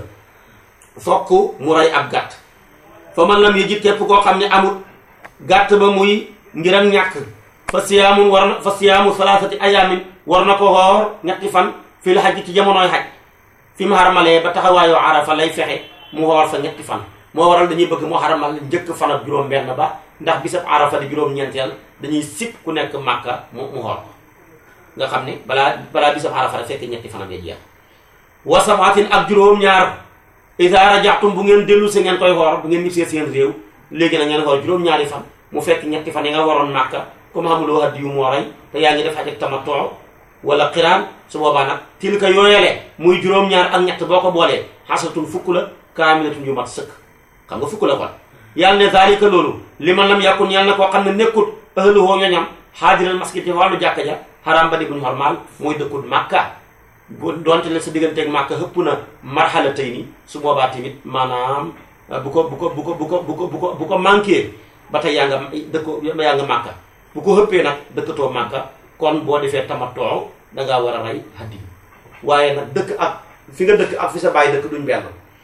fokk mu rey ab gàtt fa man lam yëjit képp koo xam ne amul gàtt ba muy ngir ak ñàkk fa siyaamun war na fa siyaamu salaasati ayaamin war na ko xoor ñetti fan fii la xaj ci jamonooy xaj fi mu xaramalee ba taxawaayoo arafa lay fexe mu xoor fa ñetti fan moo waral dañuy bëgg moo xaramal njëkk fan ak juróom benn ba ndax bisab arafa di juróom-ñeenteel dañuy sip ku nekk màkka mu mu xoor nga xam ne balaa balaa bisab arafa rek fekk ñetti fanam ya jeex wa sabaatin ak juróom-ñaar ida rajaxtum bu ngeen dellu si ngeen koy xoor bu ngeen ñibbisee seen réew léegi na ngeen xoor juróom-ñaari fan mu fekk ñetti fan yi nga waroon màkka comme xamuloo haddi yu moo rey te yaa ngi def xaj ak tamatoo wala xiraan su boobaa nag tilka yooyale muy juróom-ñaar ak ñett boo ko boolee xasatun fukk la kaamilatun yu mat sëkk xam nga fukk la kon yàlla ne zalika loolu li man lam yàkkun yàlla na koo xam ne nekkut ahluhoo ñoñam xaadiral masjid ci wàllu jàkka ja xaraam ba di buñu xormaal mooy dëkkut màkka bu donte ne sa digganteeg màkka hëpp na marxala tey ni su boobaa tamit maanaam bu ko bu ko bu ko bu ko bu ko bu ko bu ko manqué ba tey yaa nga dëkko yaa nga màkka bu ko hëppee nag dëkkatoo màkka kon boo defee tamatoo dangaa war a rey haddi waaye nag dëkk ak fi nga dëkk ak fi sa bàyyi dëkk duñ benn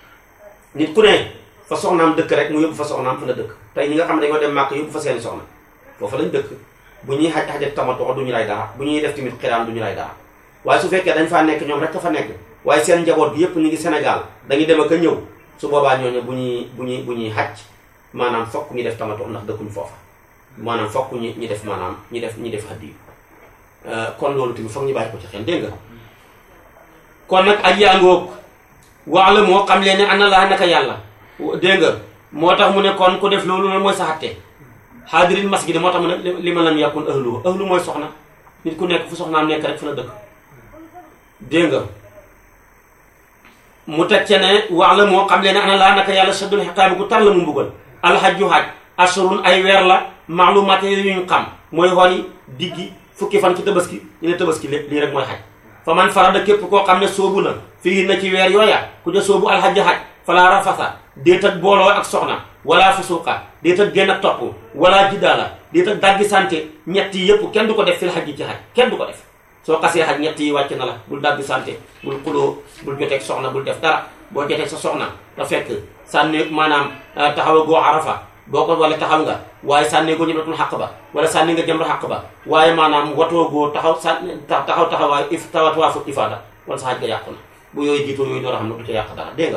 nit ku ne fa soxnaam dëkk rek mu yóbbu fa soxnaam fa nga dëkk tey ñi nga xam ne dañoo dem màkk yóbbu fa seeni soxna foofu lañ dëkk bu ñuy xaj xaj ak tamatoo duñu lay dara bu ñuy def tamit xiraan duñu lay dara waaye su fekkee dañ faa nekk ñoom rek ka fa nekk waaye seen njaboot bi yépp ñu ngi Sénégal dañuy dem ak a ñëw su boobaa ñooñu bu ñuy bu ñuy bu ñuy xaj maanaam fokk ñu def tamatoo ndax dëkkuñ foofa maanaam fokk ñu ñu def maanaam ñu def ñu def haddi kon loolu tamit foog ñu bàyyi ko ci xel dégg nga kon nag aj yaa ngoog wax la moo xam leen ne ana laa naka yàlla dégg nga moo tax mu ne kon ku def loolu loolu mooy sa xatte xaadirin masjid moo tax mu ne li ma lam yàkkun ahlu ahlu mooy soxna nit ku nekk fu soxnaam nekk rek fu la dëkk dégg nga mu teg ca ne wax la moo xam leen ne ana laa naka yàlla saddul xiqaabi ku tar la mu mbugal alxajju xaaj assurun ay weer la maalumaat yuñ xam mooy xooli diggi fukki fan ci tabaski ñu ne tabaski lépp lii rek mooy xaj fa man farada képp koo xam ne soobu na fii na ci weer yooya ku ja soobu alxajja xaj falaa rafasa déet ak booloo ak soxna wala fusuqa déet ak génn ak topp wala jiddaala déet ak daggi santé ñett yi yëpp kenn du ko def fil xaj ji ci xaj kenn du ko def soo xasee xaj ñett yi wàcc na la bul daggi santé bul xuloo bul joteeg soxna bul def dara boo joteeg sa soxna te fekk sànni maanaam taxawa goo arafa boo ko wala taxaw nga waaye sànnee ko ñëmatul xaq ba wala sànni nga jëmra xaq ba waaye maanaam watoo goo taxaw sànni taxaw taxawaay if tawatwaafu ifaada wala sa xaj nga yàqu na bu yooyu jiitoo yooyu door a xam ne du ca yàq dara dégg nga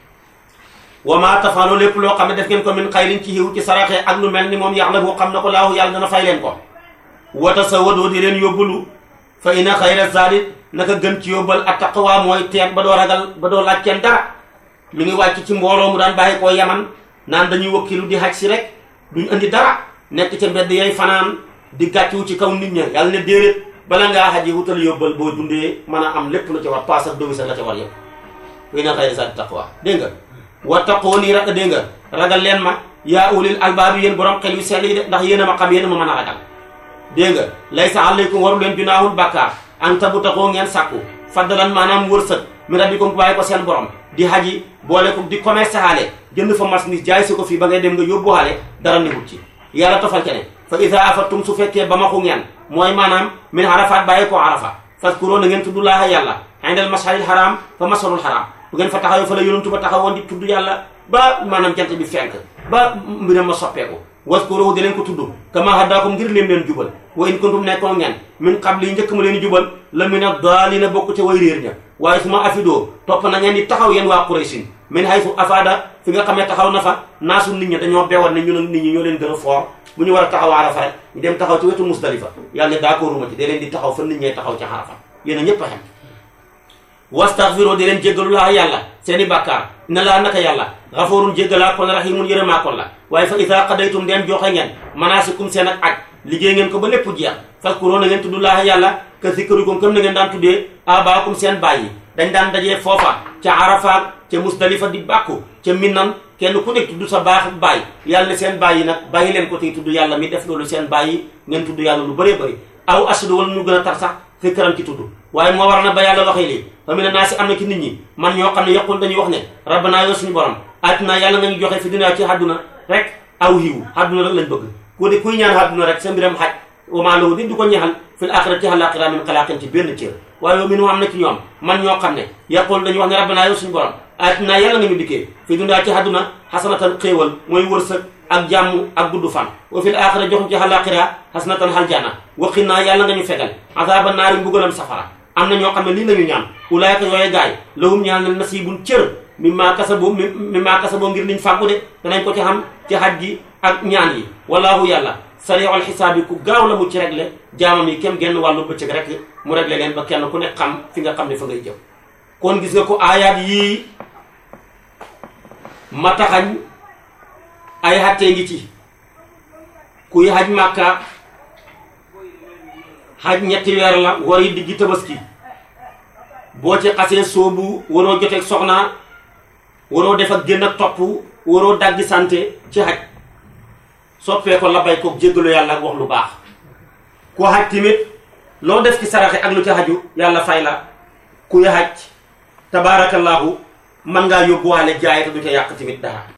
wa maa tafaalo lépp loo xam ne def ngeen ko min xayrin ci xiw ci saraxe ak lu mel ni moom yàlla boo xam ne ko laahu yàlla dana fay leen ko wata sa wadoo di leen yóbbulu fa ina xayra zaadi naka gën ci yóbbal ak taqwa mooy teeg ba doo ragal ba doo laaj kenn dara mi ngi wàcc ci mbooloo mu daan bàyyi koo yaman naan dañuy wakkilu di xaj si rek duñ indi dara nekk ca mbedd yay fanaan di gàcciwu ci kaw nit ña yàlla ne déedéet bala ngaa xaji wutal yóbbal boo dundee mën a am lépp la ca war paas ak domi sax la ca war yëpp fa ina xayra zaadi taqwa dégg nga wa taqoo nii ra dégg nga ragal leen ma yaa ulil albaabi yéen borom xel yu sell yi de ndax yéen a ma xam yéen a ma mën a ragal dégg nga laysa alaykum waru leen junaahul bàkkaar an tabu taxoo ngeen sàkku faddalan maanaam wërsëg mi rabbikum bàyyi ko seen borom di haji boole ko di commerce xaale jënd fa marchandise jaay si ko fii ba ngay dem nga yóbbu xaale dara newut ci yàlla tofal ca ne fa ida afattum su fekkee ba maxu ngeen mooy maanaam min arafat bàyyi ko arafa faskuroo na ngeen tudd laaha yàlla indal masharil haram fa masharul haram bu ngeen fa taxawee fa la yonantu ba taxawoon di tudd yàlla ba maanaam jant bi fenk ba mbiram ma soppeeku waskuruhu di leen ko tudd kama hadaakum ngir leen leen jubal wa in kuntum nekkoon ngeen min qabli njëkk ma leen jubal la min ad-daalina bokk ca way réer ña waaye su ma afidoo topp na ngeen di taxaw yéen waa Quraysin min haythu afaada fi nga xam ne taxaw na fa naasu nit ñi dañoo bewoon ne ñu ne nit ñi ñoo leen gën a foor bu ñu war a taxaw Arafa rek ñu dem taxaw ci wetu Musdalifa yàlla ne d'accord ma ci da leen di taxaw fa nit ñee taxaw ci Arafa yéen a ñëpp a xem wastaghfiru di leen jéggalu laa yàlla seeni bàkkaar na laa naka yàlla xafoorun jéggalaa kon rahimun yërëmaa kon la waaye fa ida qadaytum dem joxe ngeen manaasikum seen ak aj liggéey ngeen ko ba lépp jeex fazkuru na ngeen tudd laa yàlla ka zikrikum comme na ngeen daan tuddee abaakum seen baay yi dañ daan dajee foofa ca arafaat ca musdalifa di bàkku ca minnan kenn ku nekk tudd sa baax baay yàlla ne seen baay yi nag bàyyi leen ko tey tudd yàlla mi def loolu seen baay yi ngeen tudd yàlla lu bëree bëri aw asadu wala ñu gën a tar sax fikran ci tudd waaye moo war na ba yàlla waxee lii fa mi ne naa si am na ci nit ñi man ñoo xam ne yaqul dañuy wax ne rabbana yow suñu borom atina yàlla nga ñu joxe fi dunya ci àdduna rek aw hiw àdduna rek lañ bëgg ku de kuy ñaan àdduna rek sa mbiram xaj wama lahu di du ko ñaxal fil axira ci àllaaxira min xalaaqin ci benn cër waaye yow mi nu am na ci ñoom man ñoo xam ne yaqul dañuy wax ne rabbana yow suñu borom atina yàlla nga ñu dikkee fi dunya ci àdduna xasanatan xéewal mooy wërsëg ak jàmm ak gudd fan wa fil axira joxum ci àllaaxira xasanatan xaljana waqi naa yàlla nga ñu fegal azaaba naari mbugalam safara am na ñoo xam ne lii lañu ñaan ulaayka yooye gaay lahum ñaan na nasibun cër mi maa kasabo mi maa kasabo ngir liñ fàggu de danañ ko ci xam ci xaj gi ak ñaan yi wallahu yàlla sari'ul xisaab yi ku gaaw la mu ci réglé jaamam yi kem genn wàllu bëccëg rek mu réglé leen ba kenn ku ne xam fi nga xam ne fa ngay jëm kon gis nga ko aayaat yii ma taxañ ay xattee ngi ci kuy xaj màkka xaj ñetti weer la war yi diggi tabaski boo ci xasee soobu waroo joteeg soxna waroo def ak génn ak topp waroo daggi sante ci xaj soppee ko labay ko jéggalu yàlla ak wax lu baax ku xaj tamit loo def ci saraxe ak lu ci xaju yàlla fay la kuy xaj tabaarakallaahu mën ngaa yóbbuwaale jaay te du ca yàq tamit dara